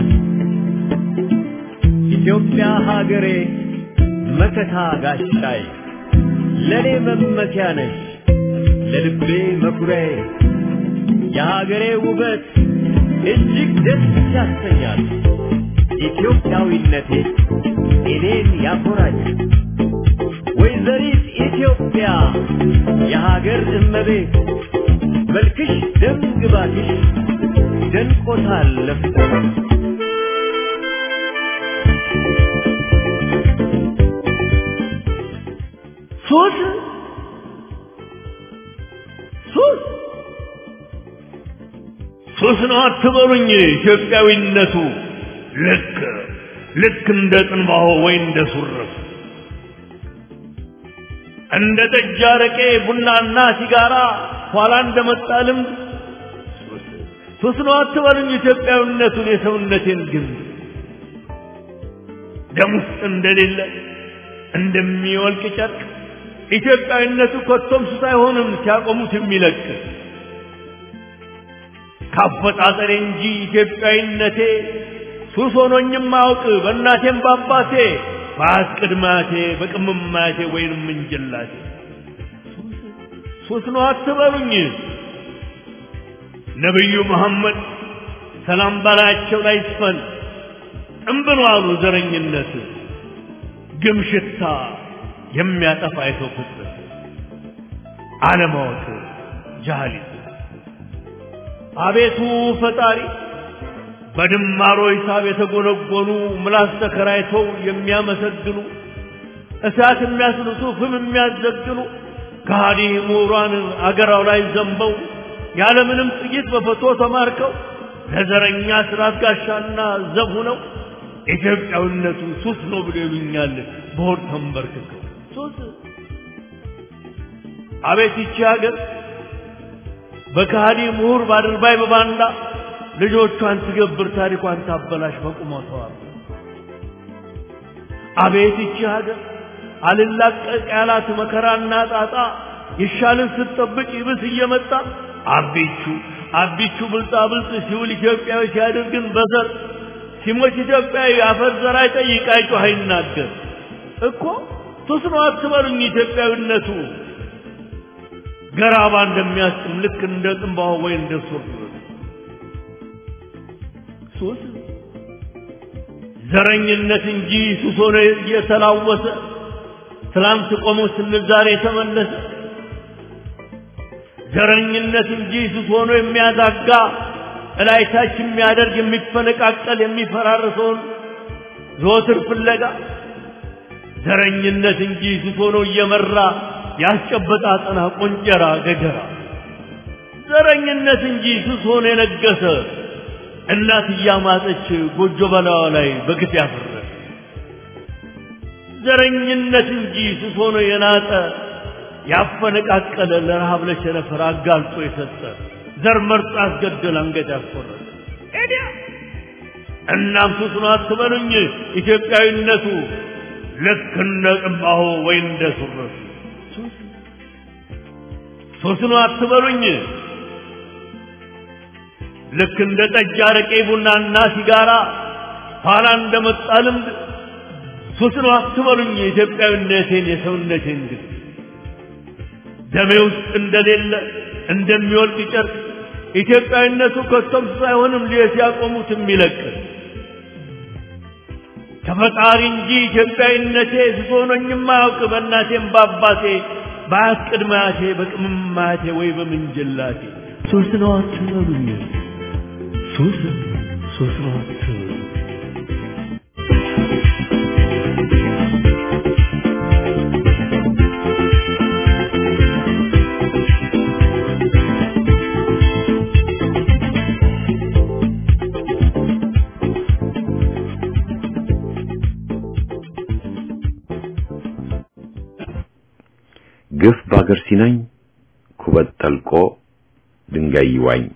ኢትዮጵያ ሀገሬ መከታ ጋሻይ ለኔ መመኪያ ነሽ ለልቤ መኩሪያዬ የሀገሬ ውበት እጅግ ደስ ያሰኛል ኢትዮጵያዊነቴ እኔን ያኮራኛል ወይዘሪት ኢትዮጵያ የሀገር እመቤት መልክሽ ደም ግባትሽ ደንቆታል ለፍቶ ሱስ ሱስ ሱስ ነው አትበሉኝ ኢትዮጵያዊነቱ ልክ ልክ እንደ ጥንባሆ ወይ እንደ ሱርፍ እንደ ጠጅ አረቄ ቡናና ሲጋራ ኋላ እንደመጣ ልምድ ሱስ ነው አትበሉኝ ኢትዮጵያዊነቱን የሰውነቴን ግን ደም ውስጥ እንደሌለ እንደሚወልቅ ጨርቅ ኢትዮጵያዊነቱ ኮቶም ሱስ አይሆንም ሲያቆሙት የሚለቅ ካፈጣጠሬ እንጂ ኢትዮጵያዊነቴ ሱስ ሆኖኝም አውቅ በእናቴም በአባቴ በአስቅድማቴ በቅምማቴ ወይንም እንጀላቴ ሱስ ነው አትበሉኝ ነቢዩ መሐመድ ሰላም ባላቸው ላይ ይስፈን ጥንብን አሉ ዘረኝነት ግም ሽታ የሚያጠፋ የሰው ፍጥረት አለማወቅ ጃህሊት አቤቱ ፈጣሪ በድማሮ ሂሳብ የተጎነጎኑ ምላስ ተከራይተው የሚያመሰግኑ እሳት የሚያስልሱ ፍም የሚያዘግኑ ከሃዲ ምሁራን አገራው ላይ ዘንበው ያለምንም ጥቂት በፈቶ ተማርከው ለዘረኛ ስርዓት ጋሻና ዘብ ሆነው ኢትዮጵያዊነቱ ሱስ ነው ብሎ ይሉኛል በሆድ ተንበርክከው ሱስ አቤት ይቺ ሀገር በከሃዲ ምሁር ባድርባይ በባንዳ ልጆቿን ትገብር ታሪኳን ታበላሽ በቁመቷ አቤት ይቺ ሀገር አልላቀቅ ያላት መከራና ጣጣ ይሻልን ስትጠብቅ ይብስ እየመጣ አቢቹ አቢቹ ብልጣ ብልጥ ሲውል ኢትዮጵያዊ ሲያደርግን በዘር ሲሞት ኢትዮጵያዊ አፈር ዘር አይጠይቅ አይጮህ አይናገር እኮ ሱስ ነው አትበሉኝ ኢትዮጵያዊነቱ ገራባ እንደሚያስጥም ልክ እንደ ጥንባሆ ወይ እንደ ሱር ሱስ ዘረኝነት እንጂ ሱስ ሆነ እየተላወሰ ትላንት ቆሞ ስንል ዛሬ ተመለሰ ዘረኝነት እንጂ ሱስ ሆኖ የሚያዛጋ እላይታች የሚያደርግ የሚፈነቃቀል የሚፈራርሰውን ዘወትር ፍለጋ ዘረኝነት እንጂ ሱስ ሆኖ እየመራ ያስጨበጣ አጠና ቆንጨራ ገጀራ ዘረኝነት እንጂ ሱስ ሆኖ የነገሰ እናት እያማጠች ጎጆ በላዋ ላይ በግፍ ያፈረ ዘረኝነት እንጂ ሱስ ሆኖ የናጠ ያፈነቃቀለ ለረሃብ ለቸነፈር አጋልጦ የሰጠ ዘር መርጦ ያስገደል አንገት ያስቆረጠ ኤዲያ እናም ሱስ ነው አትበሉኝ ኢትዮጵያዊነቱ ልክ እንደ ጥንባሆ ወይ እንደ ሱረቱ ሱስ ነው አትበሉኝ ልክ እንደ ጠጅ አረቄ ቡናና ሲጋራ ኋላ እንደመጣ ልምድ ሱስ ነው አትበሉኝ የኢትዮጵያዊነቴን የሰውነቴን ግን ደሜ ውስጥ እንደሌለ እንደሚወልቅ ጨርቅ ኢትዮጵያዊነቱ ከቶም ሳይሆንም ሊየት ያቆሙት የሚለቅ ከፈጣሪ እንጂ ኢትዮጵያዊነቴ ሱስ ሆኖኝም አያውቅ በእናቴም በአባቴ በአያት ቅድማቴ በቅምማቴ ወይ በምንጅላቴ ሱስ ነው አትበሉኝ ሱስ ሱስ ነው አትበሉኝ ግፍ በአገር ሲናኝ ኩበት ጠልቆ ድንጋይ ይዋኝ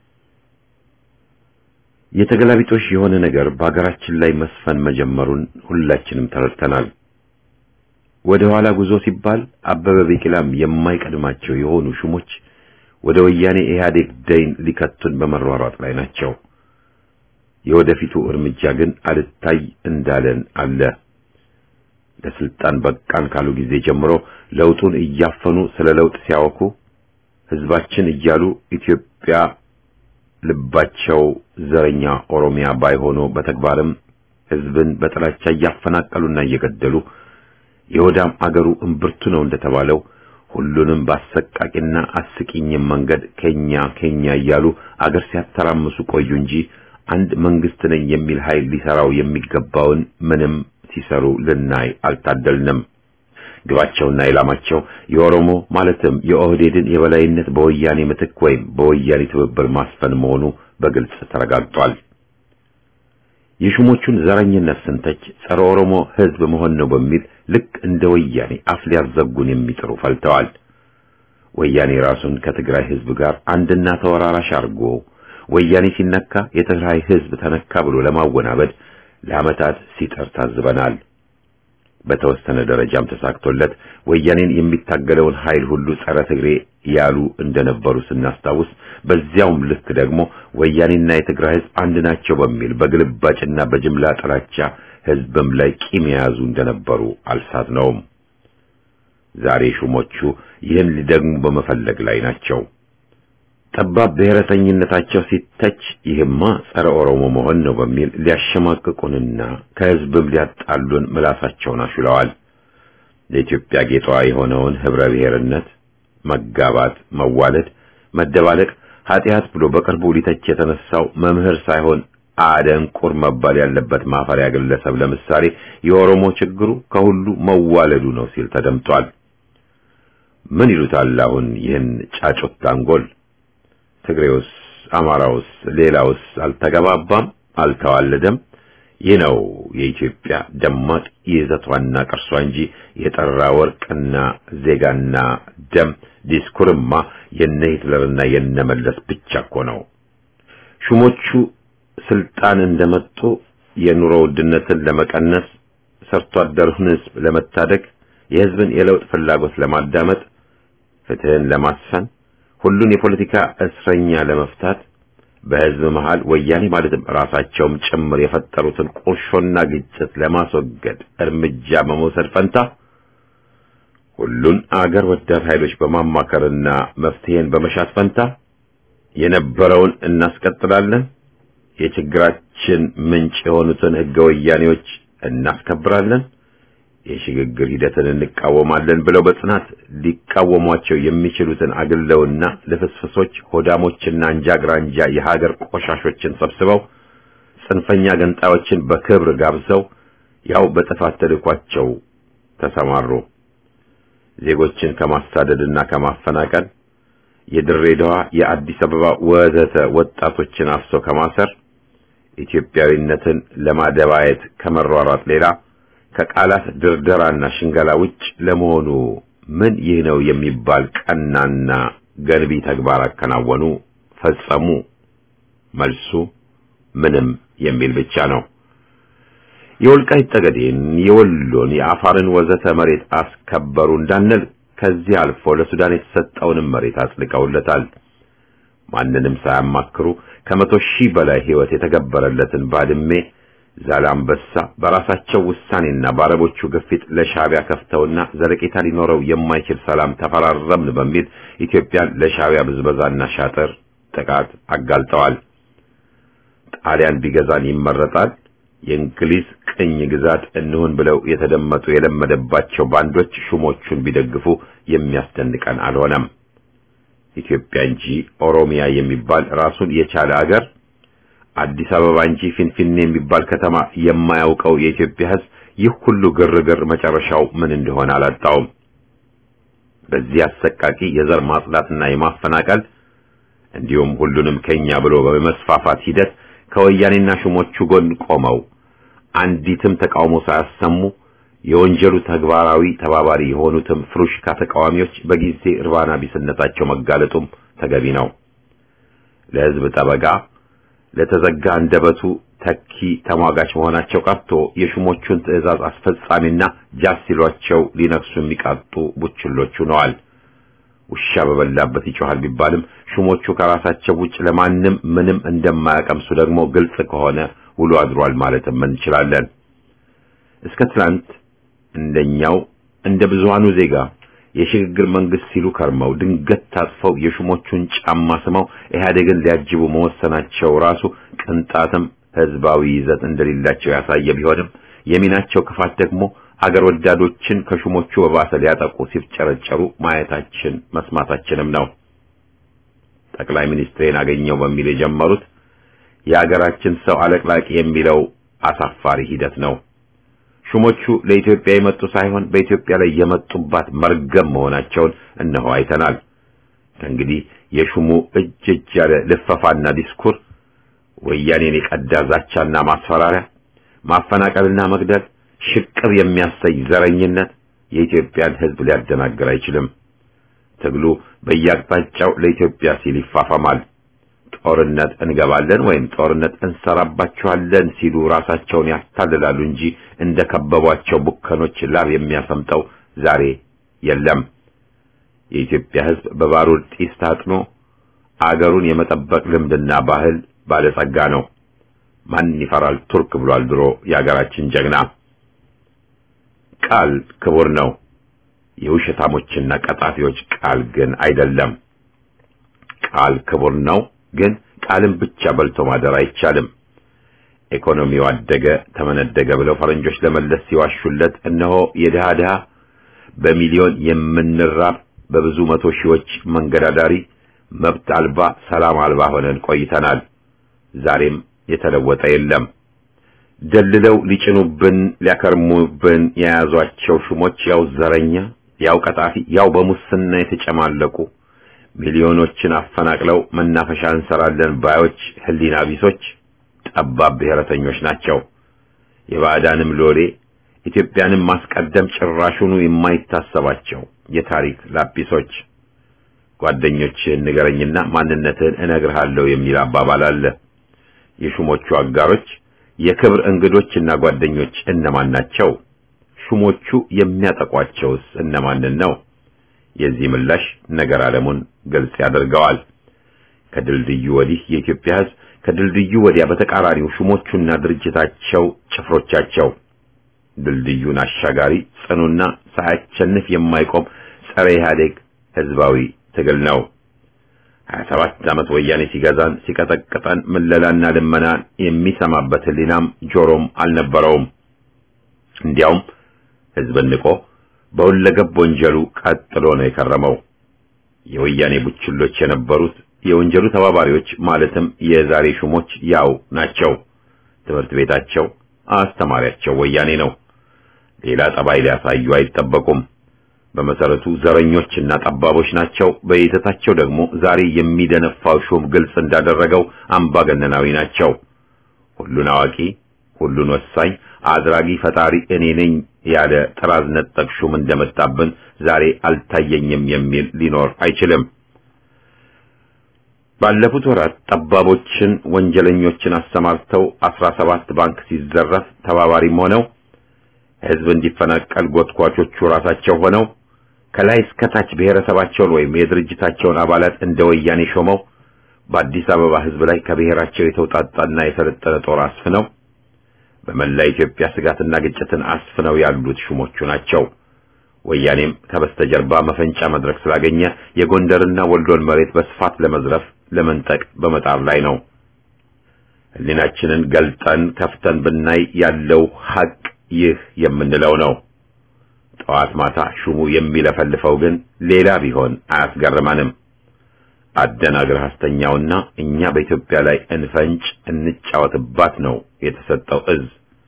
የተገላቢጦሽ የሆነ ነገር በአገራችን ላይ መስፈን መጀመሩን ሁላችንም ተረድተናል። ወደ ኋላ ጉዞ ሲባል አበበ ቢቂላም የማይቀድማቸው የሆኑ ሹሞች ወደ ወያኔ ኢህአዴግ ደይን ሊከቱን በመሯሯጥ ላይ ናቸው። የወደፊቱ እርምጃ ግን አልታይ እንዳለን አለ። ለስልጣን በቃን ካሉ ጊዜ ጀምሮ ለውጡን እያፈኑ ስለ ለውጥ ሲያወኩ ህዝባችን እያሉ ኢትዮጵያ ልባቸው ዘረኛ ኦሮሚያ ባይሆኑ በተግባርም ህዝብን በጥላቻ እያፈናቀሉና እየገደሉ የወዳም አገሩ እምብርቱ ነው እንደተባለው ሁሉንም በአሰቃቂና አስቂኝም መንገድ ከኛ ከኛ እያሉ አገር ሲያተራምሱ ቆዩ እንጂ አንድ መንግስት ነኝ የሚል ኃይል ሊሰራው የሚገባውን ምንም ሲሰሩ ልናይ አልታደልንም። ግባቸውና ኢላማቸው የኦሮሞ ማለትም የኦህዴድን የበላይነት በወያኔ ምትክ ወይም በወያኔ ትብብር ማስፈን መሆኑ በግልጽ ተረጋግጧል። የሹሞቹን ዘረኝነት ስንተች ጸረ ኦሮሞ ህዝብ መሆን ነው በሚል ልክ እንደ ወያኔ አፍ ሊያዘጉን የሚጥሩ ፈልተዋል። ወያኔ ራሱን ከትግራይ ህዝብ ጋር አንድና ተወራራሽ አድርጎ ወያኔ ሲነካ የትግራይ ህዝብ ተነካ ብሎ ለማወናበድ ለዓመታት ሲጠር ታዝበናል። በተወሰነ ደረጃም ተሳክቶለት ወያኔን የሚታገለውን ኃይል ሁሉ ጸረ ትግሬ ያሉ እንደነበሩ ስናስታውስ፣ በዚያውም ልክ ደግሞ ወያኔና የትግራይ ህዝብ አንድ ናቸው በሚል በግልባጭና በጅምላ ጥላቻ ህዝብም ላይ ቂም የያዙ እንደነበሩ አልሳትነውም። ዛሬ ሹሞቹ ይህን ሊደግሙ በመፈለግ ላይ ናቸው። ጠባብ ብሔረተኝነታቸው ሲተች ይህማ ጸረ ኦሮሞ መሆን ነው በሚል ሊያሸማቅቁንና ከህዝብም ሊያጣሉን ምላሳቸውን አሹለዋል። ለኢትዮጵያ ጌጧ የሆነውን ህብረ ብሔርነት፣ መጋባት፣ መዋለድ፣ መደባለቅ ኃጢአት ብሎ በቅርቡ ሊተች የተነሳው መምህር ሳይሆን አደንቁር መባል ያለበት ማፈሪያ ግለሰብ ለምሳሌ የኦሮሞ ችግሩ ከሁሉ መዋለዱ ነው ሲል ተደምጧል። ምን ይሉታል አሁን ይህን ጫጩት አንጎል? ትግሬውስ፣ አማራውስ፣ ሌላውስ አልተገባባም፣ አልተዋለደም? ይህ ነው የኢትዮጵያ ደማቅ ይዘቷና ቅርሷ እንጂ የጠራ ወርቅና ዜጋና ደም ዲስኩርማ የነ ሂትለርና የነ መለስ ብቻ እኮ ነው። ሹሞቹ ስልጣን እንደመጡ የኑሮ ውድነትን ለመቀነስ ሰርቶ አደሩን ህዝብ ለመታደግ የህዝብን የለውጥ ፍላጎት ለማዳመጥ ፍትህን ለማስፈን ሁሉን የፖለቲካ እስረኛ ለመፍታት በህዝብ መሃል ወያኔ ማለትም ራሳቸውም ጭምር የፈጠሩትን ቁርሾና ግጭት ለማስወገድ እርምጃ በመውሰድ ፈንታ ሁሉን አገር ወዳድ ኃይሎች በማማከርና መፍትሄን በመሻት ፈንታ የነበረውን እናስቀጥላለን፣ የችግራችን ምንጭ የሆኑትን ህገ ወያኔዎች እናስከብራለን፣ የሽግግር ሂደትን እንቃወማለን ብለው በጽናት ሊቃወሟቸው የሚችሉትን አግለውና ልፍስፍሶች ሆዳሞችና አንጃግራንጃ የሀገር ቆሻሾችን ሰብስበው ጽንፈኛ ገንጣዮችን በክብር ጋብዘው ያው በጥፋት ተልኳቸው ተሰማሩ። ዜጎችን ከማሳደድና ከማፈናቀል የድሬዳዋ፣ የአዲስ አበባ ወዘተ ወጣቶችን አፍሶ ከማሰር ኢትዮጵያዊነትን ለማደባየት ከመሯሯጥ ሌላ ከቃላት ድርደራና ሽንገላ ውጭ ለመሆኑ ምን ይህ ነው የሚባል ቀናና ገንቢ ተግባር አከናወኑ፣ ፈጸሙ? መልሱ ምንም የሚል ብቻ ነው። የወልቃይት ጠገዴን፣ የወሎን፣ የአፋርን ወዘተ መሬት አስከበሩ እንዳንል ከዚህ አልፎ ለሱዳን የተሰጠውንም መሬት አጽድቀውለታል። ማንንም ሳያማክሩ ከመቶ ሺህ በላይ ሕይወት የተገበረለትን ባድሜ ዛላምበሳ በራሳቸው ውሳኔና በአረቦቹ ግፊት ለሻዕቢያ ከፍተውና ዘለቄታ ሊኖረው የማይችል ሰላም ተፈራረምን በሚል ኢትዮጵያን ለሻዕቢያ ብዝበዛና ሻጥር ጥቃት አጋልጠዋል። ጣሊያን ቢገዛን ይመረጣል፣ የእንግሊዝ ቅኝ ግዛት እንሁን ብለው የተደመጡ የለመደባቸው ባንዶች ሹሞቹን ቢደግፉ የሚያስደንቀን አልሆነም። ኢትዮጵያ እንጂ ኦሮሚያ የሚባል ራሱን የቻለ አገር አዲስ አበባ እንጂ ፊንፊኔ የሚባል ከተማ የማያውቀው የኢትዮጵያ ሕዝብ ይህ ሁሉ ግርግር መጨረሻው ምን እንደሆነ አላጣውም። በዚህ አሰቃቂ የዘር ማጽዳትና የማፈናቀል እንዲሁም ሁሉንም ከኛ ብሎ በመስፋፋት ሂደት ከወያኔና ሹሞቹ ጎን ቆመው አንዲትም ተቃውሞ ሳያሰሙ የወንጀሉ ተግባራዊ ተባባሪ የሆኑትም ፍሩሽካ ተቃዋሚዎች በጊዜ እርባና ቢስነታቸው መጋለጡም ተገቢ ነው። ለሕዝብ ጠበቃ ለተዘጋ አንደበቱ ተኪ ተሟጋች መሆናቸው ቀርቶ የሹሞቹን ትዕዛዝ አስፈጻሚና ጃስ ሲሏቸው ሊነክሱ የሚቃጡ ቡችሎች ሆነዋል። ውሻ በበላበት ይጮሃል ቢባልም ሹሞቹ ከራሳቸው ውጭ ለማንም ምንም እንደማያቀምሱ ደግሞ ግልጽ ከሆነ ውሎ አድሯል ማለትም እንችላለን። እስከ ትላንት እንደኛው እንደ ብዙሃኑ ዜጋ የሽግግር መንግስት ሲሉ ከርመው ድንገት ታጥፈው የሹሞቹን ጫማ ስመው ኢህአዴግን ሊያጅቡ መወሰናቸው ራሱ ቅንጣትም ህዝባዊ ይዘት እንደሌላቸው ያሳየ ቢሆንም የሚናቸው ክፋት ደግሞ አገር ወዳዶችን ከሹሞቹ በባሰ ሊያጠቁ ሲፍጨረጨሩ ማየታችን መስማታችንም ነው። ጠቅላይ ሚኒስትሬን አገኘው በሚል የጀመሩት የአገራችን ሰው አለቅላቂ የሚለው አሳፋሪ ሂደት ነው። ሹሞቹ ለኢትዮጵያ የመጡ ሳይሆን በኢትዮጵያ ላይ የመጡባት መርገም መሆናቸውን እነሆ አይተናል። ከእንግዲህ የሹሙ እጅ እጅ ያለ ልፈፋና ዲስኩር፣ ወያኔን የቀዳ ዛቻና ማስፈራሪያ፣ ማፈናቀልና መግደል፣ ሽቅብ የሚያሰይ ዘረኝነት የኢትዮጵያን ሕዝብ ሊያደናግር አይችልም። ትግሉ በየአቅጣጫው ለኢትዮጵያ ሲል ይፋፋማል። ጦርነት እንገባለን ወይም ጦርነት እንሰራባቸዋለን ሲሉ ራሳቸውን ያታልላሉ እንጂ እንደ ከበቧቸው ቡከኖች ላብ የሚያሰምጠው ዛሬ የለም። የኢትዮጵያ ሕዝብ በባሩድ ጢስ ታጥኖ አገሩን የመጠበቅ ልምድና ባህል ባለጸጋ ነው። ማን ይፈራል ቱርክ ብሏል ድሮ የአገራችን ጀግና። ቃል ክቡር ነው። የውሸታሞችና ቀጣፊዎች ቃል ግን አይደለም። ቃል ክቡር ነው ግን ቃልን ብቻ በልቶ ማደር አይቻልም። ኢኮኖሚው አደገ ተመነደገ ብለው ፈረንጆች ለመለስ ሲዋሹለት እነሆ የድሃ ድሃ በሚሊዮን የምንራብ በብዙ መቶ ሺዎች መንገድ አዳሪ መብት አልባ ሰላም አልባ ሆነን ቆይተናል። ዛሬም የተለወጠ የለም። ደልለው ሊጭኑብን ሊያከርሙብን የያዟቸው ሹሞች ያው ዘረኛ፣ ያው ቀጣፊ፣ ያው በሙስና የተጨማለቁ ሚሊዮኖችን አፈናቅለው መናፈሻ እንሰራለን ባዮች ህሊና ቢሶች ጠባብ ብሔረተኞች ናቸው። የባዕዳንም ሎሌ ኢትዮጵያንም ማስቀደም ጭራሹኑ የማይታሰባቸው የታሪክ ላጲሶች። ጓደኞችህን ንገረኝና ማንነትህን እነግርሃለሁ የሚል አባባል አለ። የሹሞቹ አጋሮች የክብር እንግዶችና ጓደኞች እነማን ናቸው? ሹሞቹ የሚያጠቋቸውስ እነማንን ነው? የዚህ ምላሽ ነገር ዓለሙን ግልጽ ያደርገዋል። ከድልድዩ ወዲህ የኢትዮጵያ ሕዝብ፣ ከድልድዩ ወዲያ በተቃራኒው ሹሞቹና ድርጅታቸው ጭፍሮቻቸው። ድልድዩን አሻጋሪ ጽኑና ሳያቸንፍ የማይቆም ጸረ ኢህአዴግ ህዝባዊ ትግል ነው። 27 ዓመት ወያኔ ሲገዛን ሲቀጠቅጠን ምለላና ልመናን የሚሰማበት ህሊናም ጆሮም አልነበረውም። እንዲያውም ህዝብን ንቆ በሁለገብ ወንጀሉ ቀጥሎ ነው የከረመው። የወያኔ ቡችሎች የነበሩት የወንጀሉ ተባባሪዎች ማለትም የዛሬ ሹሞች ያው ናቸው። ትምህርት ቤታቸው አስተማሪያቸው ወያኔ ነው። ሌላ ጠባይ ሊያሳዩ አይጠበቁም። በመሰረቱ ዘረኞችና ጠባቦች ናቸው። በይዘታቸው ደግሞ ዛሬ የሚደነፋው ሹም ግልጽ እንዳደረገው አምባገነናዊ ናቸው። ሁሉን አዋቂ፣ ሁሉን ወሳኝ፣ አድራጊ ፈጣሪ እኔ ነኝ ያለ ጥራዝ ነጠቅ ሹም እንደመጣብን ዛሬ አልታየኝም የሚል ሊኖር አይችልም። ባለፉት ወራት ጠባቦችን፣ ወንጀለኞችን አሰማርተው አስራ ሰባት ባንክ ሲዘረፍ ተባባሪም ሆነው ህዝብ እንዲፈናቀል ጎትኳቾቹ ራሳቸው ሆነው ከላይ እስከ ታች ብሔረሰባቸውን ወይም የድርጅታቸውን አባላት እንደ ወያኔ ሾመው በአዲስ አበባ ህዝብ ላይ ከብሔራቸው የተውጣጣና የሰለጠነ ጦር አስፍነው በመላ ኢትዮጵያ ስጋትና ግጭትን አስፍነው ያሉት ሹሞቹ ናቸው። ወያኔም ከበስተጀርባ መፈንጫ መድረክ ስላገኘ የጎንደርና ወልዶን መሬት በስፋት ለመዝረፍ ለመንጠቅ በመጣር ላይ ነው። ህሊናችንን ገልጠን ከፍተን ብናይ ያለው ሐቅ ይህ የምንለው ነው። ጠዋት ማታ ሹሙ የሚለፈልፈው ግን ሌላ ቢሆን አያስገርመንም። አደናግረህ አስተኛውና እኛ በኢትዮጵያ ላይ እንፈንጭ እንጫወትባት ነው የተሰጠው እዝ።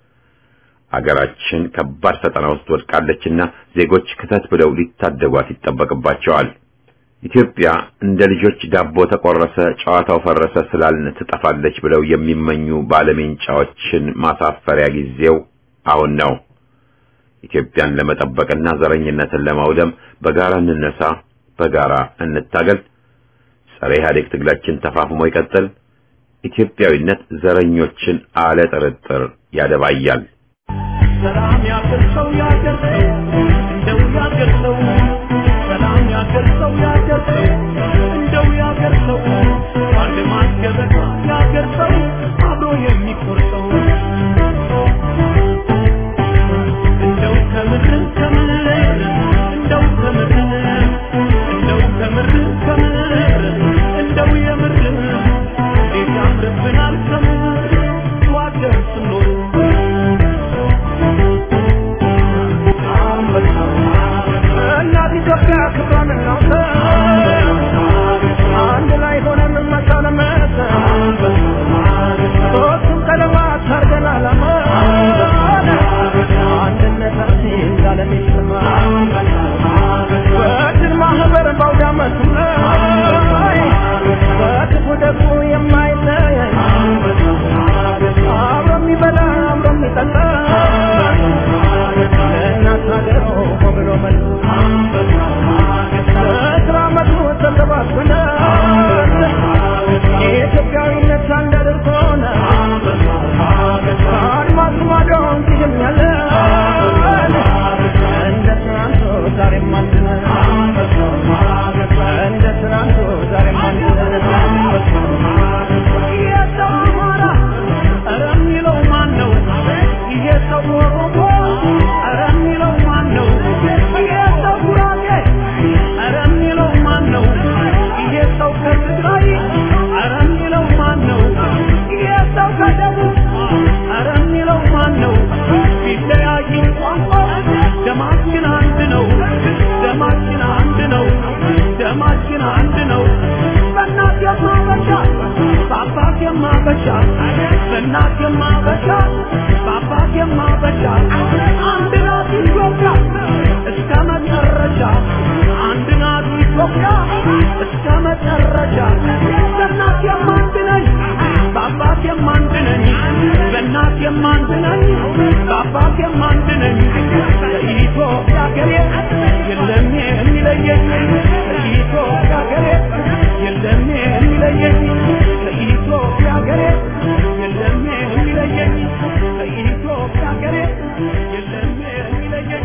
አገራችን ከባድ ፈተና ውስጥ ወድቃለችና ዜጎች ክተት ብለው ሊታደጓት ይጠበቅባቸዋል። ኢትዮጵያ እንደ ልጆች ዳቦ ተቆረሰ፣ ጨዋታው ፈረሰ ስላልን ትጠፋለች ብለው የሚመኙ ባለሜንጫዎችን ማሳፈሪያ ጊዜው አሁን ነው። ኢትዮጵያን ለመጠበቅና ዘረኝነትን ለማውደም በጋራ እንነሳ፣ በጋራ እንታገል። ጸረ ኢህአዴግ ትግላችን ተፋፍሞ ይቀጥል። ኢትዮጵያዊነት ዘረኞችን አለ ጥርጥር ያደባያል። ሰላም ያገር ሰው ያገር ሰው እንደው ያገር ሰው ሰላም ያገር ሰው ያገር ሰው እንደው ያገር ሰው አንድ ማስገበታ ያገር ሰው አብሮ የሚቆርጠው እንደው ከምር ከምር እንደው ከምር እንደው ከምር ከምር እንደው የምር እንዴት ያምርብናል ከምር ዋደር ስኖር እናት ኢትዮጵያ ክብሯን እናውጣ አንድ ላይ ሆነን መሳለመት ሶስቱም ቀለማት አርገን አላማ አንድነታችን ዛለም ይሰማ በድል ማህበር ባውደ ዓመቱ ላይ በክፉ ደጉ የማይለይ አብሮ የሚበላ አብሮ የሚጠጣ ለእናት ሀገሩ ብሎ መሉ በስራ መቱ ተሰባስበን የኢትዮጵያዊነት አንድ አድርጎን ከአድማስ ማዶ እንዲህም ያለ እንደ ትናንቱ ዛሬም አንድ ነን እንደ ትናንቱ ዛሬም አንድ ነን የሰው አማራ ኧረ የሚለው ማን ነው? ይሄ ሰው ኦሮሞ ኧረ የሚለው ማን ነው? ይሄ ሰው ጉራጌ ኧረ የሚለው ማን ነው? ይሄ ሰው ከትግራይ ኧረ የሚለው ማን ነው? ይሄ ሰው ከደቡብ ኧረ የሚለው ማን ነው? ቢለያይም ቋንቋ ደማችን አንድ ነው። ደማችን አንድ ነው። ደማችን አንድ ነው። በእናት የማበሻ በአባት የማበሻ በእናት የማበሻ በአባት የማበሻ አንድ ናት ኢትዮጵያ እስከ መጨረሻ አንድ ናት ኢትዮጵያ እስከ መጨረሻ በእናት የማንድ ነኝ በአባት የማንድ ነኝ በእናት የማንድ ነኝ በአባት የማንድ ነኝ ኢትዮጵያ ሀገሬ የለም የሚለየኝ ኢትዮጵያ ሀገሬ የለም የሚለየኝ ከኢትዮጵያ ሀገሬ የለም የሚለየኝ ከኢትዮጵያ ሀገሬ የለም የሚለየኝ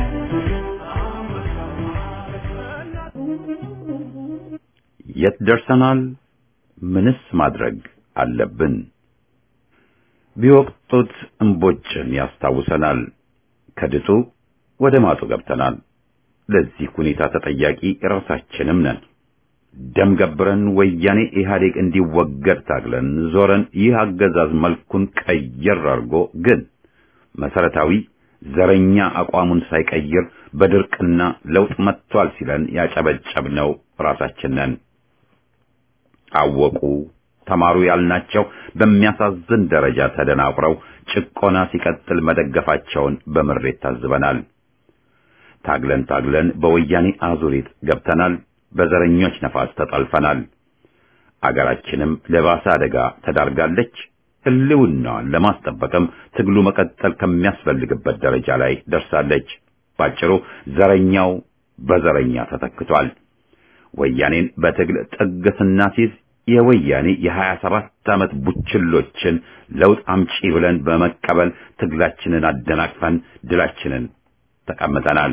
የት ደርሰናል? ምንስ ማድረግ አለብን? ቢወቅጡት እምቦጭን ያስታውሰናል። ከድጡ ወደ ማጡ ገብተናል። ለዚህ ሁኔታ ተጠያቂ ራሳችንም ነን። ደም ገብረን ወያኔ ኢህአዴግ እንዲወገድ ታግለን ዞረን ይህ አገዛዝ መልኩን ቀየር አድርጎ ግን መሰረታዊ ዘረኛ አቋሙን ሳይቀይር በድርቅና ለውጥ መጥቷል ሲለን ያጨበጨብነው ራሳችን ነን። አወቁ ተማሩ ያልናቸው በሚያሳዝን ደረጃ ተደናቁረው ጭቆና ሲቀጥል መደገፋቸውን በምሬት ታዝበናል። ታግለን ታግለን በወያኔ አዙሪት ገብተናል። በዘረኞች ነፋስ ተጠልፈናል። አገራችንም ለባሰ አደጋ ተዳርጋለች። ሕልውናዋን ለማስጠበቅም ትግሉ መቀጠል ከሚያስፈልግበት ደረጃ ላይ ደርሳለች። ባጭሩ ዘረኛው በዘረኛ ተተክቷል። ወያኔን በትግል ጥግ ስናስይዝ የወያኔ የሀያ ሰባት ዓመት ቡችሎችን ለውጥ አምጪ ብለን በመቀበል ትግላችንን አደናቅፈን ድላችንን ተቀምጠናል።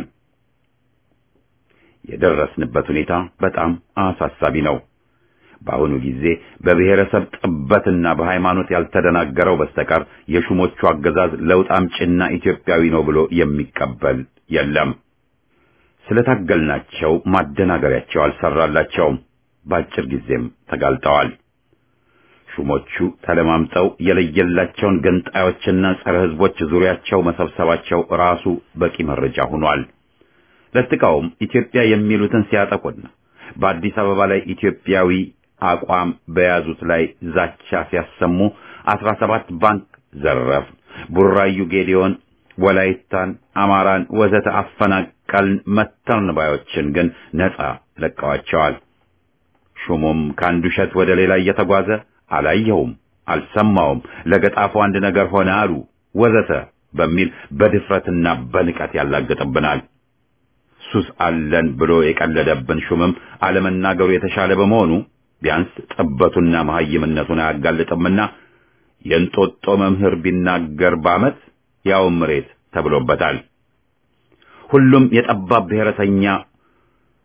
የደረስንበት ሁኔታ በጣም አሳሳቢ ነው። በአሁኑ ጊዜ በብሔረሰብ ጥበትና በሃይማኖት ያልተደናገረው በስተቀር የሹሞቹ አገዛዝ ለውጥ አምጪና ኢትዮጵያዊ ነው ብሎ የሚቀበል የለም። ስለታገልናቸው ማደናገሪያቸው አልሰራላቸውም። በአጭር ጊዜም ተጋልጠዋል። ሹሞቹ ተለማምጠው የለየላቸውን ገንጣዮችና ጸረ ሕዝቦች ዙሪያቸው መሰብሰባቸው ራሱ በቂ መረጃ ሆኗል። ለጥቀውም ኢትዮጵያ የሚሉትን ሲያጠቁና በአዲስ አበባ ላይ ኢትዮጵያዊ አቋም በያዙት ላይ ዛቻ ሲያሰሙ አስራ ሰባት ባንክ ዘረፍ፣ ቡራዩ ጌዲዮን፣ ወላይታን፣ አማራን ወዘተ አፈናቀልን መተርን ባዮችን ግን ነጻ ለቀዋቸዋል። ሹሙም ከአንዱ እሸት ወደ ሌላ እየተጓዘ አላየሁም፣ አልሰማውም፣ ለገጣፎ አንድ ነገር ሆነ አሉ ወዘተ በሚል በድፍረትና በንቀት ያላግጥብናል። ሱስ አለን ብሎ የቀለደብን ሹምም አለመናገሩ የተሻለ በመሆኑ ቢያንስ ጥበቱና መሐይምነቱን አያጋልጥምና የእንጦጦ መምህር ቢናገር በዓመት ያው ምሬት ተብሎበታል። ሁሉም የጠባብ ብሔረተኛ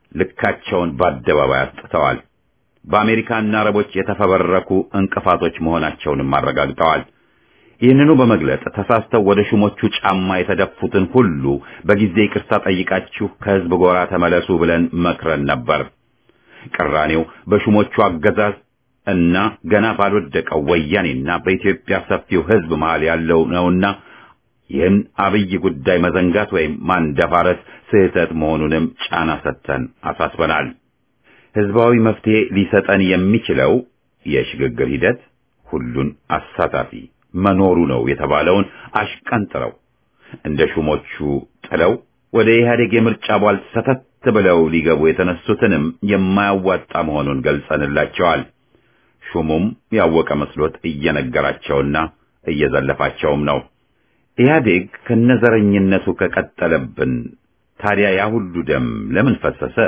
ልካቸውን በአደባባይ አስጥተዋል። በአሜሪካና አረቦች የተፈበረኩ እንቅፋቶች መሆናቸውንም አረጋግጠዋል። ይህንኑ በመግለጥ ተሳስተው ወደ ሹሞቹ ጫማ የተደፉትን ሁሉ በጊዜ ይቅርታ ጠይቃችሁ ከህዝብ ጎራ ተመለሱ ብለን መክረን ነበር። ቅራኔው በሹሞቹ አገዛዝ እና ገና ባልወደቀው ወያኔና በኢትዮጵያ ሰፊው ህዝብ መሃል ያለው ነውና ይህን አብይ ጉዳይ መዘንጋት ወይም ማንደፋረስ ስህተት መሆኑንም ጫና ሰጥተን አሳስበናል። ህዝባዊ መፍትሄ ሊሰጠን የሚችለው የሽግግር ሂደት ሁሉን አሳታፊ መኖሩ ነው የተባለውን አሽቀንጥረው እንደ ሹሞቹ ጥለው ወደ ኢህአዴግ የምርጫ ቧል ሰተት ብለው ሊገቡ የተነሱትንም የማያዋጣ መሆኑን ገልጸንላቸዋል። ሹሙም ያወቀ መስሎት እየነገራቸውና እየዘለፋቸውም ነው። ኢህአዴግ ከነዘረኝነቱ ከቀጠለብን ታዲያ ያ ሁሉ ደም ለምን ፈሰሰ?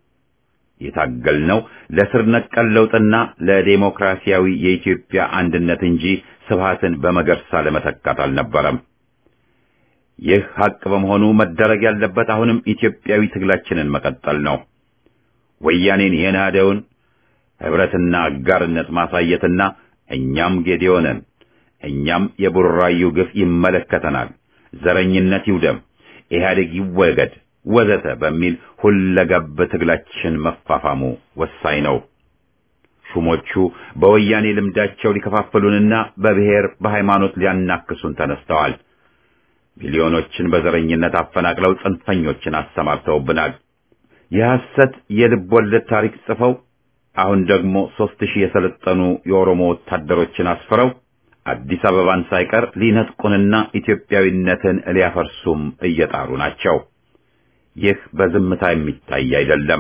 የታገልነው ለስር ነቀል ለውጥና ለዴሞክራሲያዊ የኢትዮጵያ አንድነት እንጂ ስብሃትን በመገርሳ ለመተካት አልነበረም። ይህ ሐቅ በመሆኑ መደረግ ያለበት አሁንም ኢትዮጵያዊ ትግላችንን መቀጠል ነው። ወያኔን የናደውን ህብረትና አጋርነት ማሳየትና እኛም ጌዲዮንን እኛም የቡራዩ ግፍ ይመለከተናል፣ ዘረኝነት ይውደም፣ ኢህአዴግ ይወገድ ወዘተ በሚል ሁለገብ ትግላችን መፋፋሙ ወሳኝ ነው። ሹሞቹ በወያኔ ልምዳቸው ሊከፋፍሉንና በብሔር በሃይማኖት ሊያናክሱን ተነስተዋል። ሚሊዮኖችን በዘረኝነት አፈናቅለው ጽንፈኞችን አሰማርተውብናል። የሐሰት የልብ ወለድ ታሪክ ጽፈው አሁን ደግሞ ሦስት ሺህ የሰለጠኑ የኦሮሞ ወታደሮችን አስፍረው አዲስ አበባን ሳይቀር ሊነጥቁንና ኢትዮጵያዊነትን ሊያፈርሱም እየጣሩ ናቸው። ይህ በዝምታ የሚታይ አይደለም።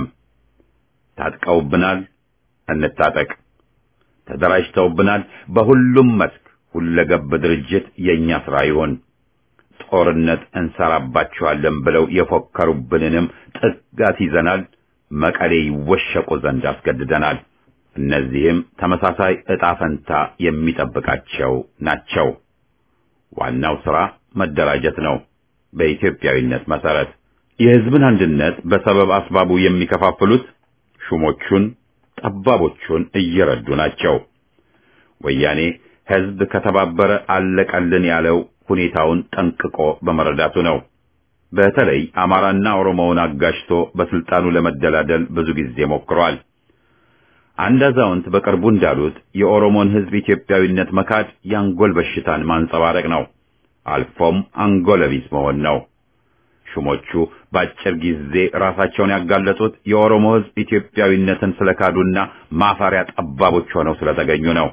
ታጥቀውብናል፣ እንታጠቅ። ተደራጅተውብናል። በሁሉም መስክ ሁለገብ ድርጅት የእኛ ሥራ ይሆን። ጦርነት እንሰራባችኋለን ብለው የፎከሩብንንም ጥጋት ይዘናል። መቀሌ ይወሸቁ ዘንድ አስገድደናል። እነዚህም ተመሳሳይ ዕጣ ፈንታ የሚጠብቃቸው ናቸው። ዋናው ሥራ መደራጀት ነው። በኢትዮጵያዊነት መሠረት የሕዝብን አንድነት በሰበብ አስባቡ የሚከፋፍሉት ሹሞቹን፣ ጠባቦቹን እየረዱ ናቸው። ወያኔ ሕዝብ ከተባበረ አለቀልን ያለው ሁኔታውን ጠንቅቆ በመረዳቱ ነው። በተለይ አማራና ኦሮሞውን አጋጭቶ በስልጣኑ ለመደላደል ብዙ ጊዜ ሞክሯል። አንድ አዛውንት በቅርቡ እንዳሉት የኦሮሞን ሕዝብ ኢትዮጵያዊነት መካድ የአንጎል በሽታን ማንጸባረቅ ነው፣ አልፎም አንጎለቢስ መሆን ነው። ሹሞቹ በአጭር ጊዜ ራሳቸውን ያጋለጡት የኦሮሞ ሕዝብ ኢትዮጵያዊነትን ስለካዱና ማፈሪያ ጠባቦች ሆነው ስለተገኙ ነው።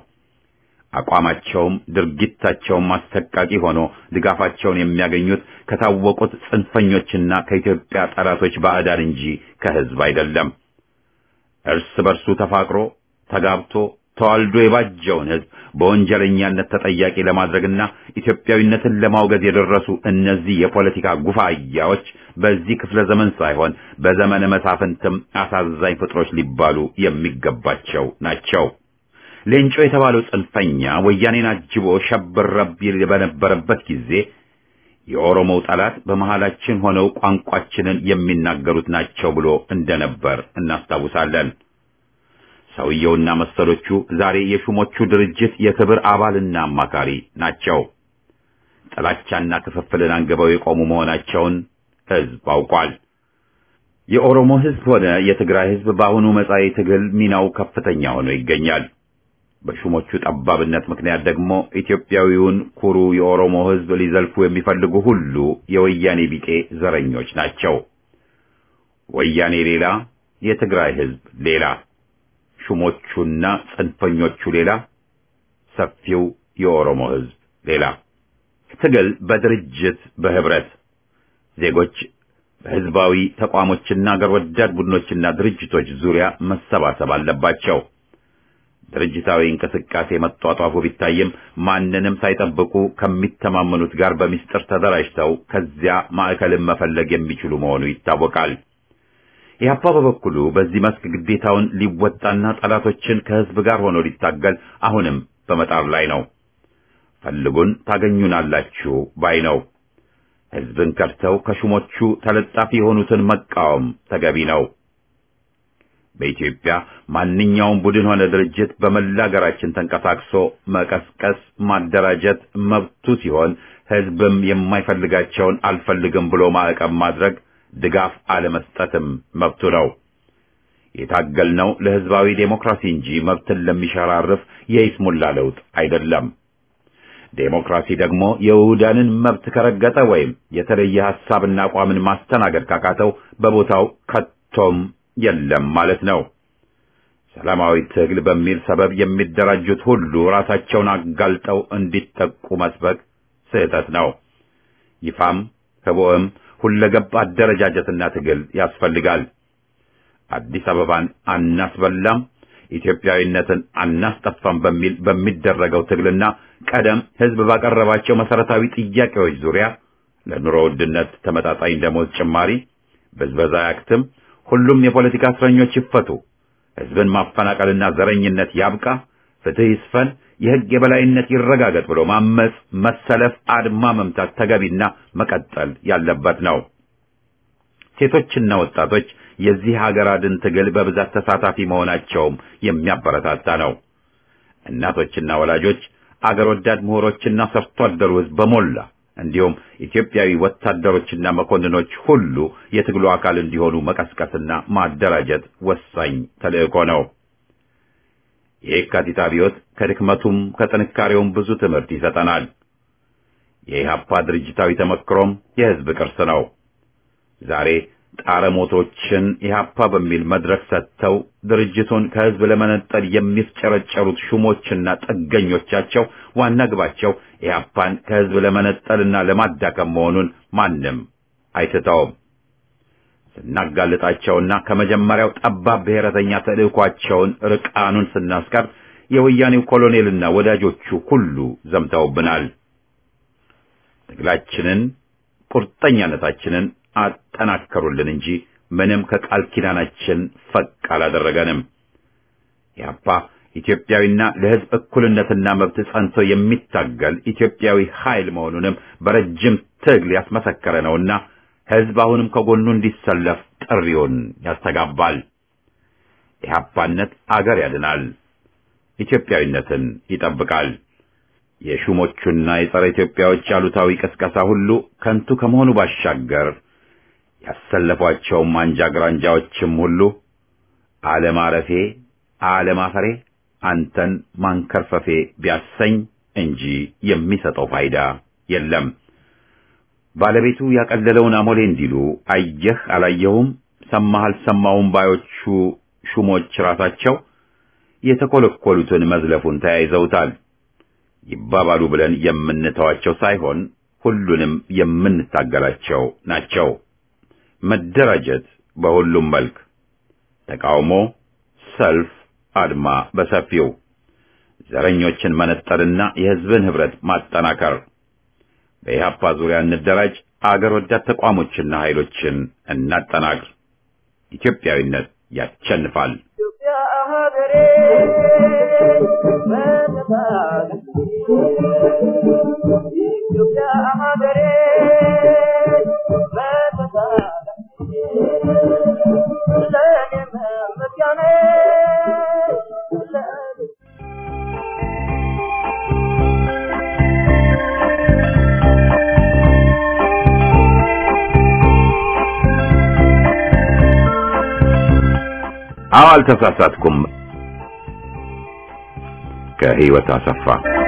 አቋማቸውም ድርጊታቸውም አስተቃቂ ሆኖ ድጋፋቸውን የሚያገኙት ከታወቁት ጽንፈኞችና ከኢትዮጵያ ጠላቶች ባዕዳን እንጂ ከሕዝብ አይደለም። እርስ በርሱ ተፋቅሮ ተጋብቶ ተዋልዶ የባጀውን ሕዝብ በወንጀለኛነት ተጠያቂ ለማድረግና ኢትዮጵያዊነትን ለማውገዝ የደረሱ እነዚህ የፖለቲካ ጉፋያዎች በዚህ ክፍለ ዘመን ሳይሆን በዘመነ መሳፍንትም አሳዛኝ ፍጥሮች ሊባሉ የሚገባቸው ናቸው። ሌንጮ የተባለው ጽንፈኛ ወያኔን አጅቦ ሸብረብ ይል በነበረበት ጊዜ የኦሮሞው ጠላት በመሃላችን ሆነው ቋንቋችንን የሚናገሩት ናቸው ብሎ እንደነበር እናስታውሳለን። ሰውየውና መሰሎቹ ዛሬ የሹሞቹ ድርጅት የክብር አባልና አማካሪ ናቸው። ጥላቻና ክፍፍልን አንግበው የቆሙ መሆናቸውን ሕዝብ አውቋል። የኦሮሞ ሕዝብ ሆነ የትግራይ ሕዝብ በአሁኑ መጻኢ ትግል ሚናው ከፍተኛ ሆኖ ይገኛል። በሹሞቹ ጠባብነት ምክንያት ደግሞ ኢትዮጵያዊውን ኩሩ የኦሮሞ ሕዝብ ሊዘልፉ የሚፈልጉ ሁሉ የወያኔ ቢጤ ዘረኞች ናቸው። ወያኔ ሌላ፣ የትግራይ ሕዝብ ሌላ፣ ሹሞቹና ጽንፈኞቹ ሌላ፣ ሰፊው የኦሮሞ ሕዝብ ሌላ። ትግል በድርጅት በህብረት ዜጎች በህዝባዊ ተቋሞችና አገር ወዳድ ቡድኖችና ድርጅቶች ዙሪያ መሰባሰብ አለባቸው። ድርጅታዊ እንቅስቃሴ መጧጧፉ ቢታይም ማንንም ሳይጠብቁ ከሚተማመኑት ጋር በሚስጥር ተደራጅተው ከዚያ ማዕከልን መፈለግ የሚችሉ መሆኑ ይታወቃል። ኢህአፓ በበኩሉ በዚህ መስክ ግዴታውን ሊወጣና ጠላቶችን ከህዝብ ጋር ሆኖ ሊታገል አሁንም በመጣር ላይ ነው። ፈልጉን ታገኙናላችሁ ባይ ነው። ህዝብን ከድተው ከሹሞቹ ተለጣፊ የሆኑትን መቃወም ተገቢ ነው። በኢትዮጵያ ማንኛውም ቡድን ሆነ ድርጅት በመላ ሀገራችን ተንቀሳቅሶ መቀስቀስ፣ ማደራጀት መብቱ ሲሆን ህዝብም የማይፈልጋቸውን አልፈልግም ብሎ ማዕቀብ ማድረግ፣ ድጋፍ አለመስጠትም መብቱ ነው። የታገልነው ለህዝባዊ ዴሞክራሲ እንጂ መብትን ለሚሸራርፍ የይስሙላ ለውጥ አይደለም። ዴሞክራሲ ደግሞ የውሁዳንን መብት ከረገጠ ወይም የተለየ ሐሳብና አቋምን ማስተናገድ ካቃተው በቦታው ከቶም የለም ማለት ነው። ሰላማዊ ትግል በሚል ሰበብ የሚደራጁት ሁሉ ራሳቸውን አጋልጠው እንዲጠቁ መስበክ ስህተት ነው። ይፋም ህቦም ሁለገብ አደረጃጀትና ትግል ያስፈልጋል። አዲስ አበባን አናስበላም፣ ኢትዮጵያዊነትን አናስጠፋም በሚል በሚደረገው ትግልና ቀደም ህዝብ ባቀረባቸው መሰረታዊ ጥያቄዎች ዙሪያ ለኑሮ ውድነት ተመጣጣኝ ደሞዝ ጭማሪ፣ ብዝበዛ ያክትም፣ ሁሉም የፖለቲካ እስረኞች ይፈቱ፣ ህዝብን ማፈናቀልና ዘረኝነት ያብቃ፣ ፍትህ ይስፈን፣ የህግ የበላይነት ይረጋገጥ ብሎ ማመጽ፣ መሰለፍ፣ አድማ መምታት ተገቢና መቀጠል ያለበት ነው። ሴቶችና ወጣቶች የዚህ ሀገር አድን ትግል በብዛት ተሳታፊ መሆናቸውም የሚያበረታታ ነው። እናቶችና ወላጆች፣ አገር ወዳድ ምሁሮችና ሰርቶ አደሩ ህዝብ በሞላ እንዲሁም ኢትዮጵያዊ ወታደሮችና መኮንኖች ሁሉ የትግሉ አካል እንዲሆኑ መቀስቀስና ማደራጀት ወሳኝ ተልእኮ ነው። የየካቲት አብዮት ከድክመቱም ከጥንካሬውም ብዙ ትምህርት ይሰጠናል። የኢህአፓ ድርጅታዊ ተመክሮም የህዝብ ቅርስ ነው። ዛሬ ጣረሞቶችን ኢህአፓ በሚል መድረክ ሰጥተው ድርጅቱን ከህዝብ ለመነጠል የሚፍጨረጨሩት ሹሞችና ጥገኞቻቸው ዋና ግባቸው ኢህአፓን ከህዝብ ለመነጠልና ለማዳከም መሆኑን ማንም አይስተውም። ስናጋልጣቸውና ከመጀመሪያው ጠባብ ብሔረተኛ ተልእኳቸውን ርቃኑን ስናስቀር የወያኔው ኮሎኔልና ወዳጆቹ ሁሉ ዘምተውብናል። ትግላችንን ቁርጠኛነታችንን አጠናከሩልን እንጂ ምንም ከቃል ኪዳናችን ፈቅ አላደረገንም። ያፓ ኢትዮጵያዊና ለህዝብ እኩልነትና መብት ጸንቶ የሚታገል ኢትዮጵያዊ ኃይል መሆኑንም በረጅም ትግል ያስመሰከረ ነውና ህዝብ አሁንም ከጎኑ እንዲሰለፍ ጥሪውን ያስተጋባል። ኢህአፓነት አገር ያድናል፣ ኢትዮጵያዊነትን ይጠብቃል። የሹሞቹና የጸረ ኢትዮጵያዎች አሉታዊ ቅስቀሳ ሁሉ ከንቱ ከመሆኑ ባሻገር ያሰለፏቸውም አንጃ ግራንጃዎችም ሁሉ አለማረፌ አለማፈሬ አንተን ማንከርፈፌ ቢያሰኝ እንጂ የሚሰጠው ፋይዳ የለም። ባለቤቱ ያቀለለውን አሞሌ እንዲሉ አየህ አላየሁም፣ ሰማህ አልሰማሁም ባዮቹ ሹሞች ራሳቸው የተኮለኮሉትን መዝለፉን ተያይዘውታል። ይባባሉ ብለን የምንተዋቸው ሳይሆን ሁሉንም የምንታገላቸው ናቸው። መደራጀት በሁሉም መልክ፣ ተቃውሞ፣ ሰልፍ፣ አድማ በሰፊው፣ ዘረኞችን መነጠልና የህዝብን ህብረት ማጠናከር። በኢህአፓ ዙሪያ እንደራጅ፣ አገር ወዳድ ተቋሞችና ኃይሎችን እናጠናክር። ኢትዮጵያዊነት ያሸንፋል። አዎ አልተሳሳትኩም። ከህይወት አሰፋ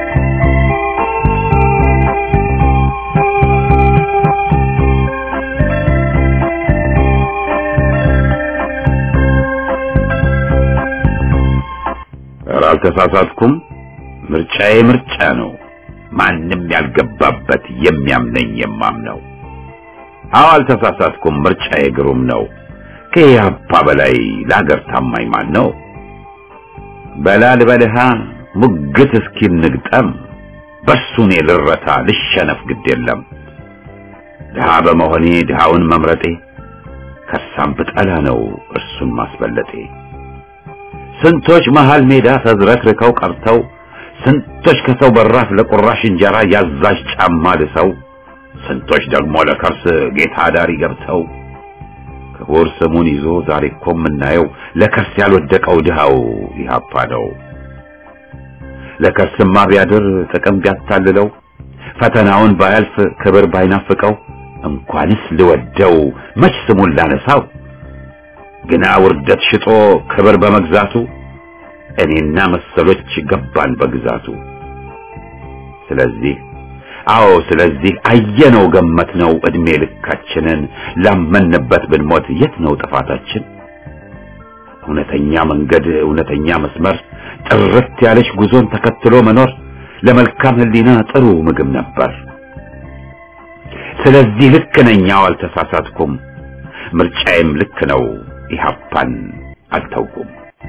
ኧረ አልተሳሳትኩም። ምርጫዬ ምርጫ ነው። ማንም ያልገባበት የሚያምነኝ የማምነው። አዎ አልተሳሳትኩም። ምርጫዬ ግሩም ነው። ከኢህአፓ በላይ ለአገር ታማኝ ማን ነው? በላል በልሃ ሙግት እስኪል ንግጠም በሱ እኔ ልረታ ልሸነፍ ግድ የለም። ድሃ በመሆኔ ድሃውን መምረጤ ከሳም ብጠላ ነው እርሱን ማስበለጤ። ስንቶች መሃል ሜዳ ተዝረክርከው ቀርተው ስንቶች ከሰው በራፍ ለቁራሽ እንጀራ ያዛዥ ጫማ ልሰው ስንቶች ደግሞ ለከርስ ጌታ ዳሪ ገብተው ክቡር ስሙን ይዞ ዛሬ እኮ የምናየው ለከርስ ያልወደቀው ድሃው ኢህአፓ ነው። ለከርስማ ቢያድር ጥቅም ቢያታልለው ፈተናውን ባያልፍ ክብር ባይናፍቀው እንኳንስ ልወደው መች ስሙን ላነሳው ግና ውርደት ሽጦ ክብር በመግዛቱ እኔና መሰሎች ገባን በግዛቱ። ስለዚህ አዎ ስለዚህ አየነው ገመትነው እድሜ ልካችንን ላመንበት ብንሞት የት ነው ጥፋታችን? እውነተኛ መንገድ እውነተኛ መስመር ጥርት ያለች ጉዞን ተከትሎ መኖር ለመልካም ሕሊና ጥሩ ምግብ ነበር። ስለዚህ ልክ ነኝ፣ አዎ አልተሳሳትኩም። ምርጫዬም ልክ ነው፣ ኢህአፓን አልተውኩም።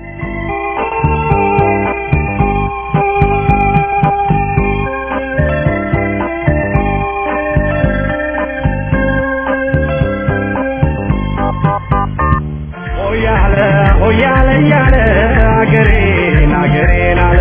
ሆያለ ሆያለ ያለ አገሬን አገሬን አለ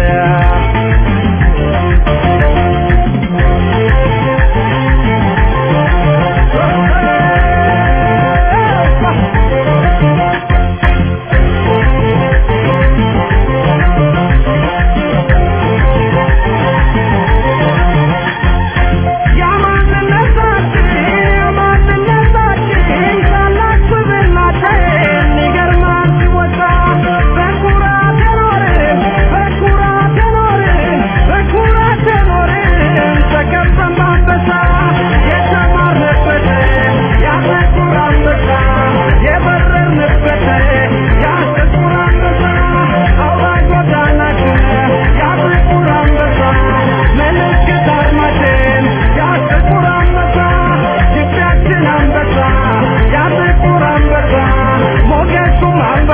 ያማንነታችን ያማንነታችን ታላቅ ስብዕናችን ይገርማል ሲወጣ በኩራት የኖርን በኩራት የኖርን በኩራት የኖርን ተከበን በአንበሳ የተማርንበት ያ ጥቁር አንበሳ የበረርንበት ያ ጥቁር አንበሳ አውራ ጎዳናችን ያ ጥቁር አንበሳ ምልክት አርማችን ያ ጥቁር አንበሳ ግቢያችን አንበሳ ያ ጥቁር አንበሳ ሞገሱም አንበሳ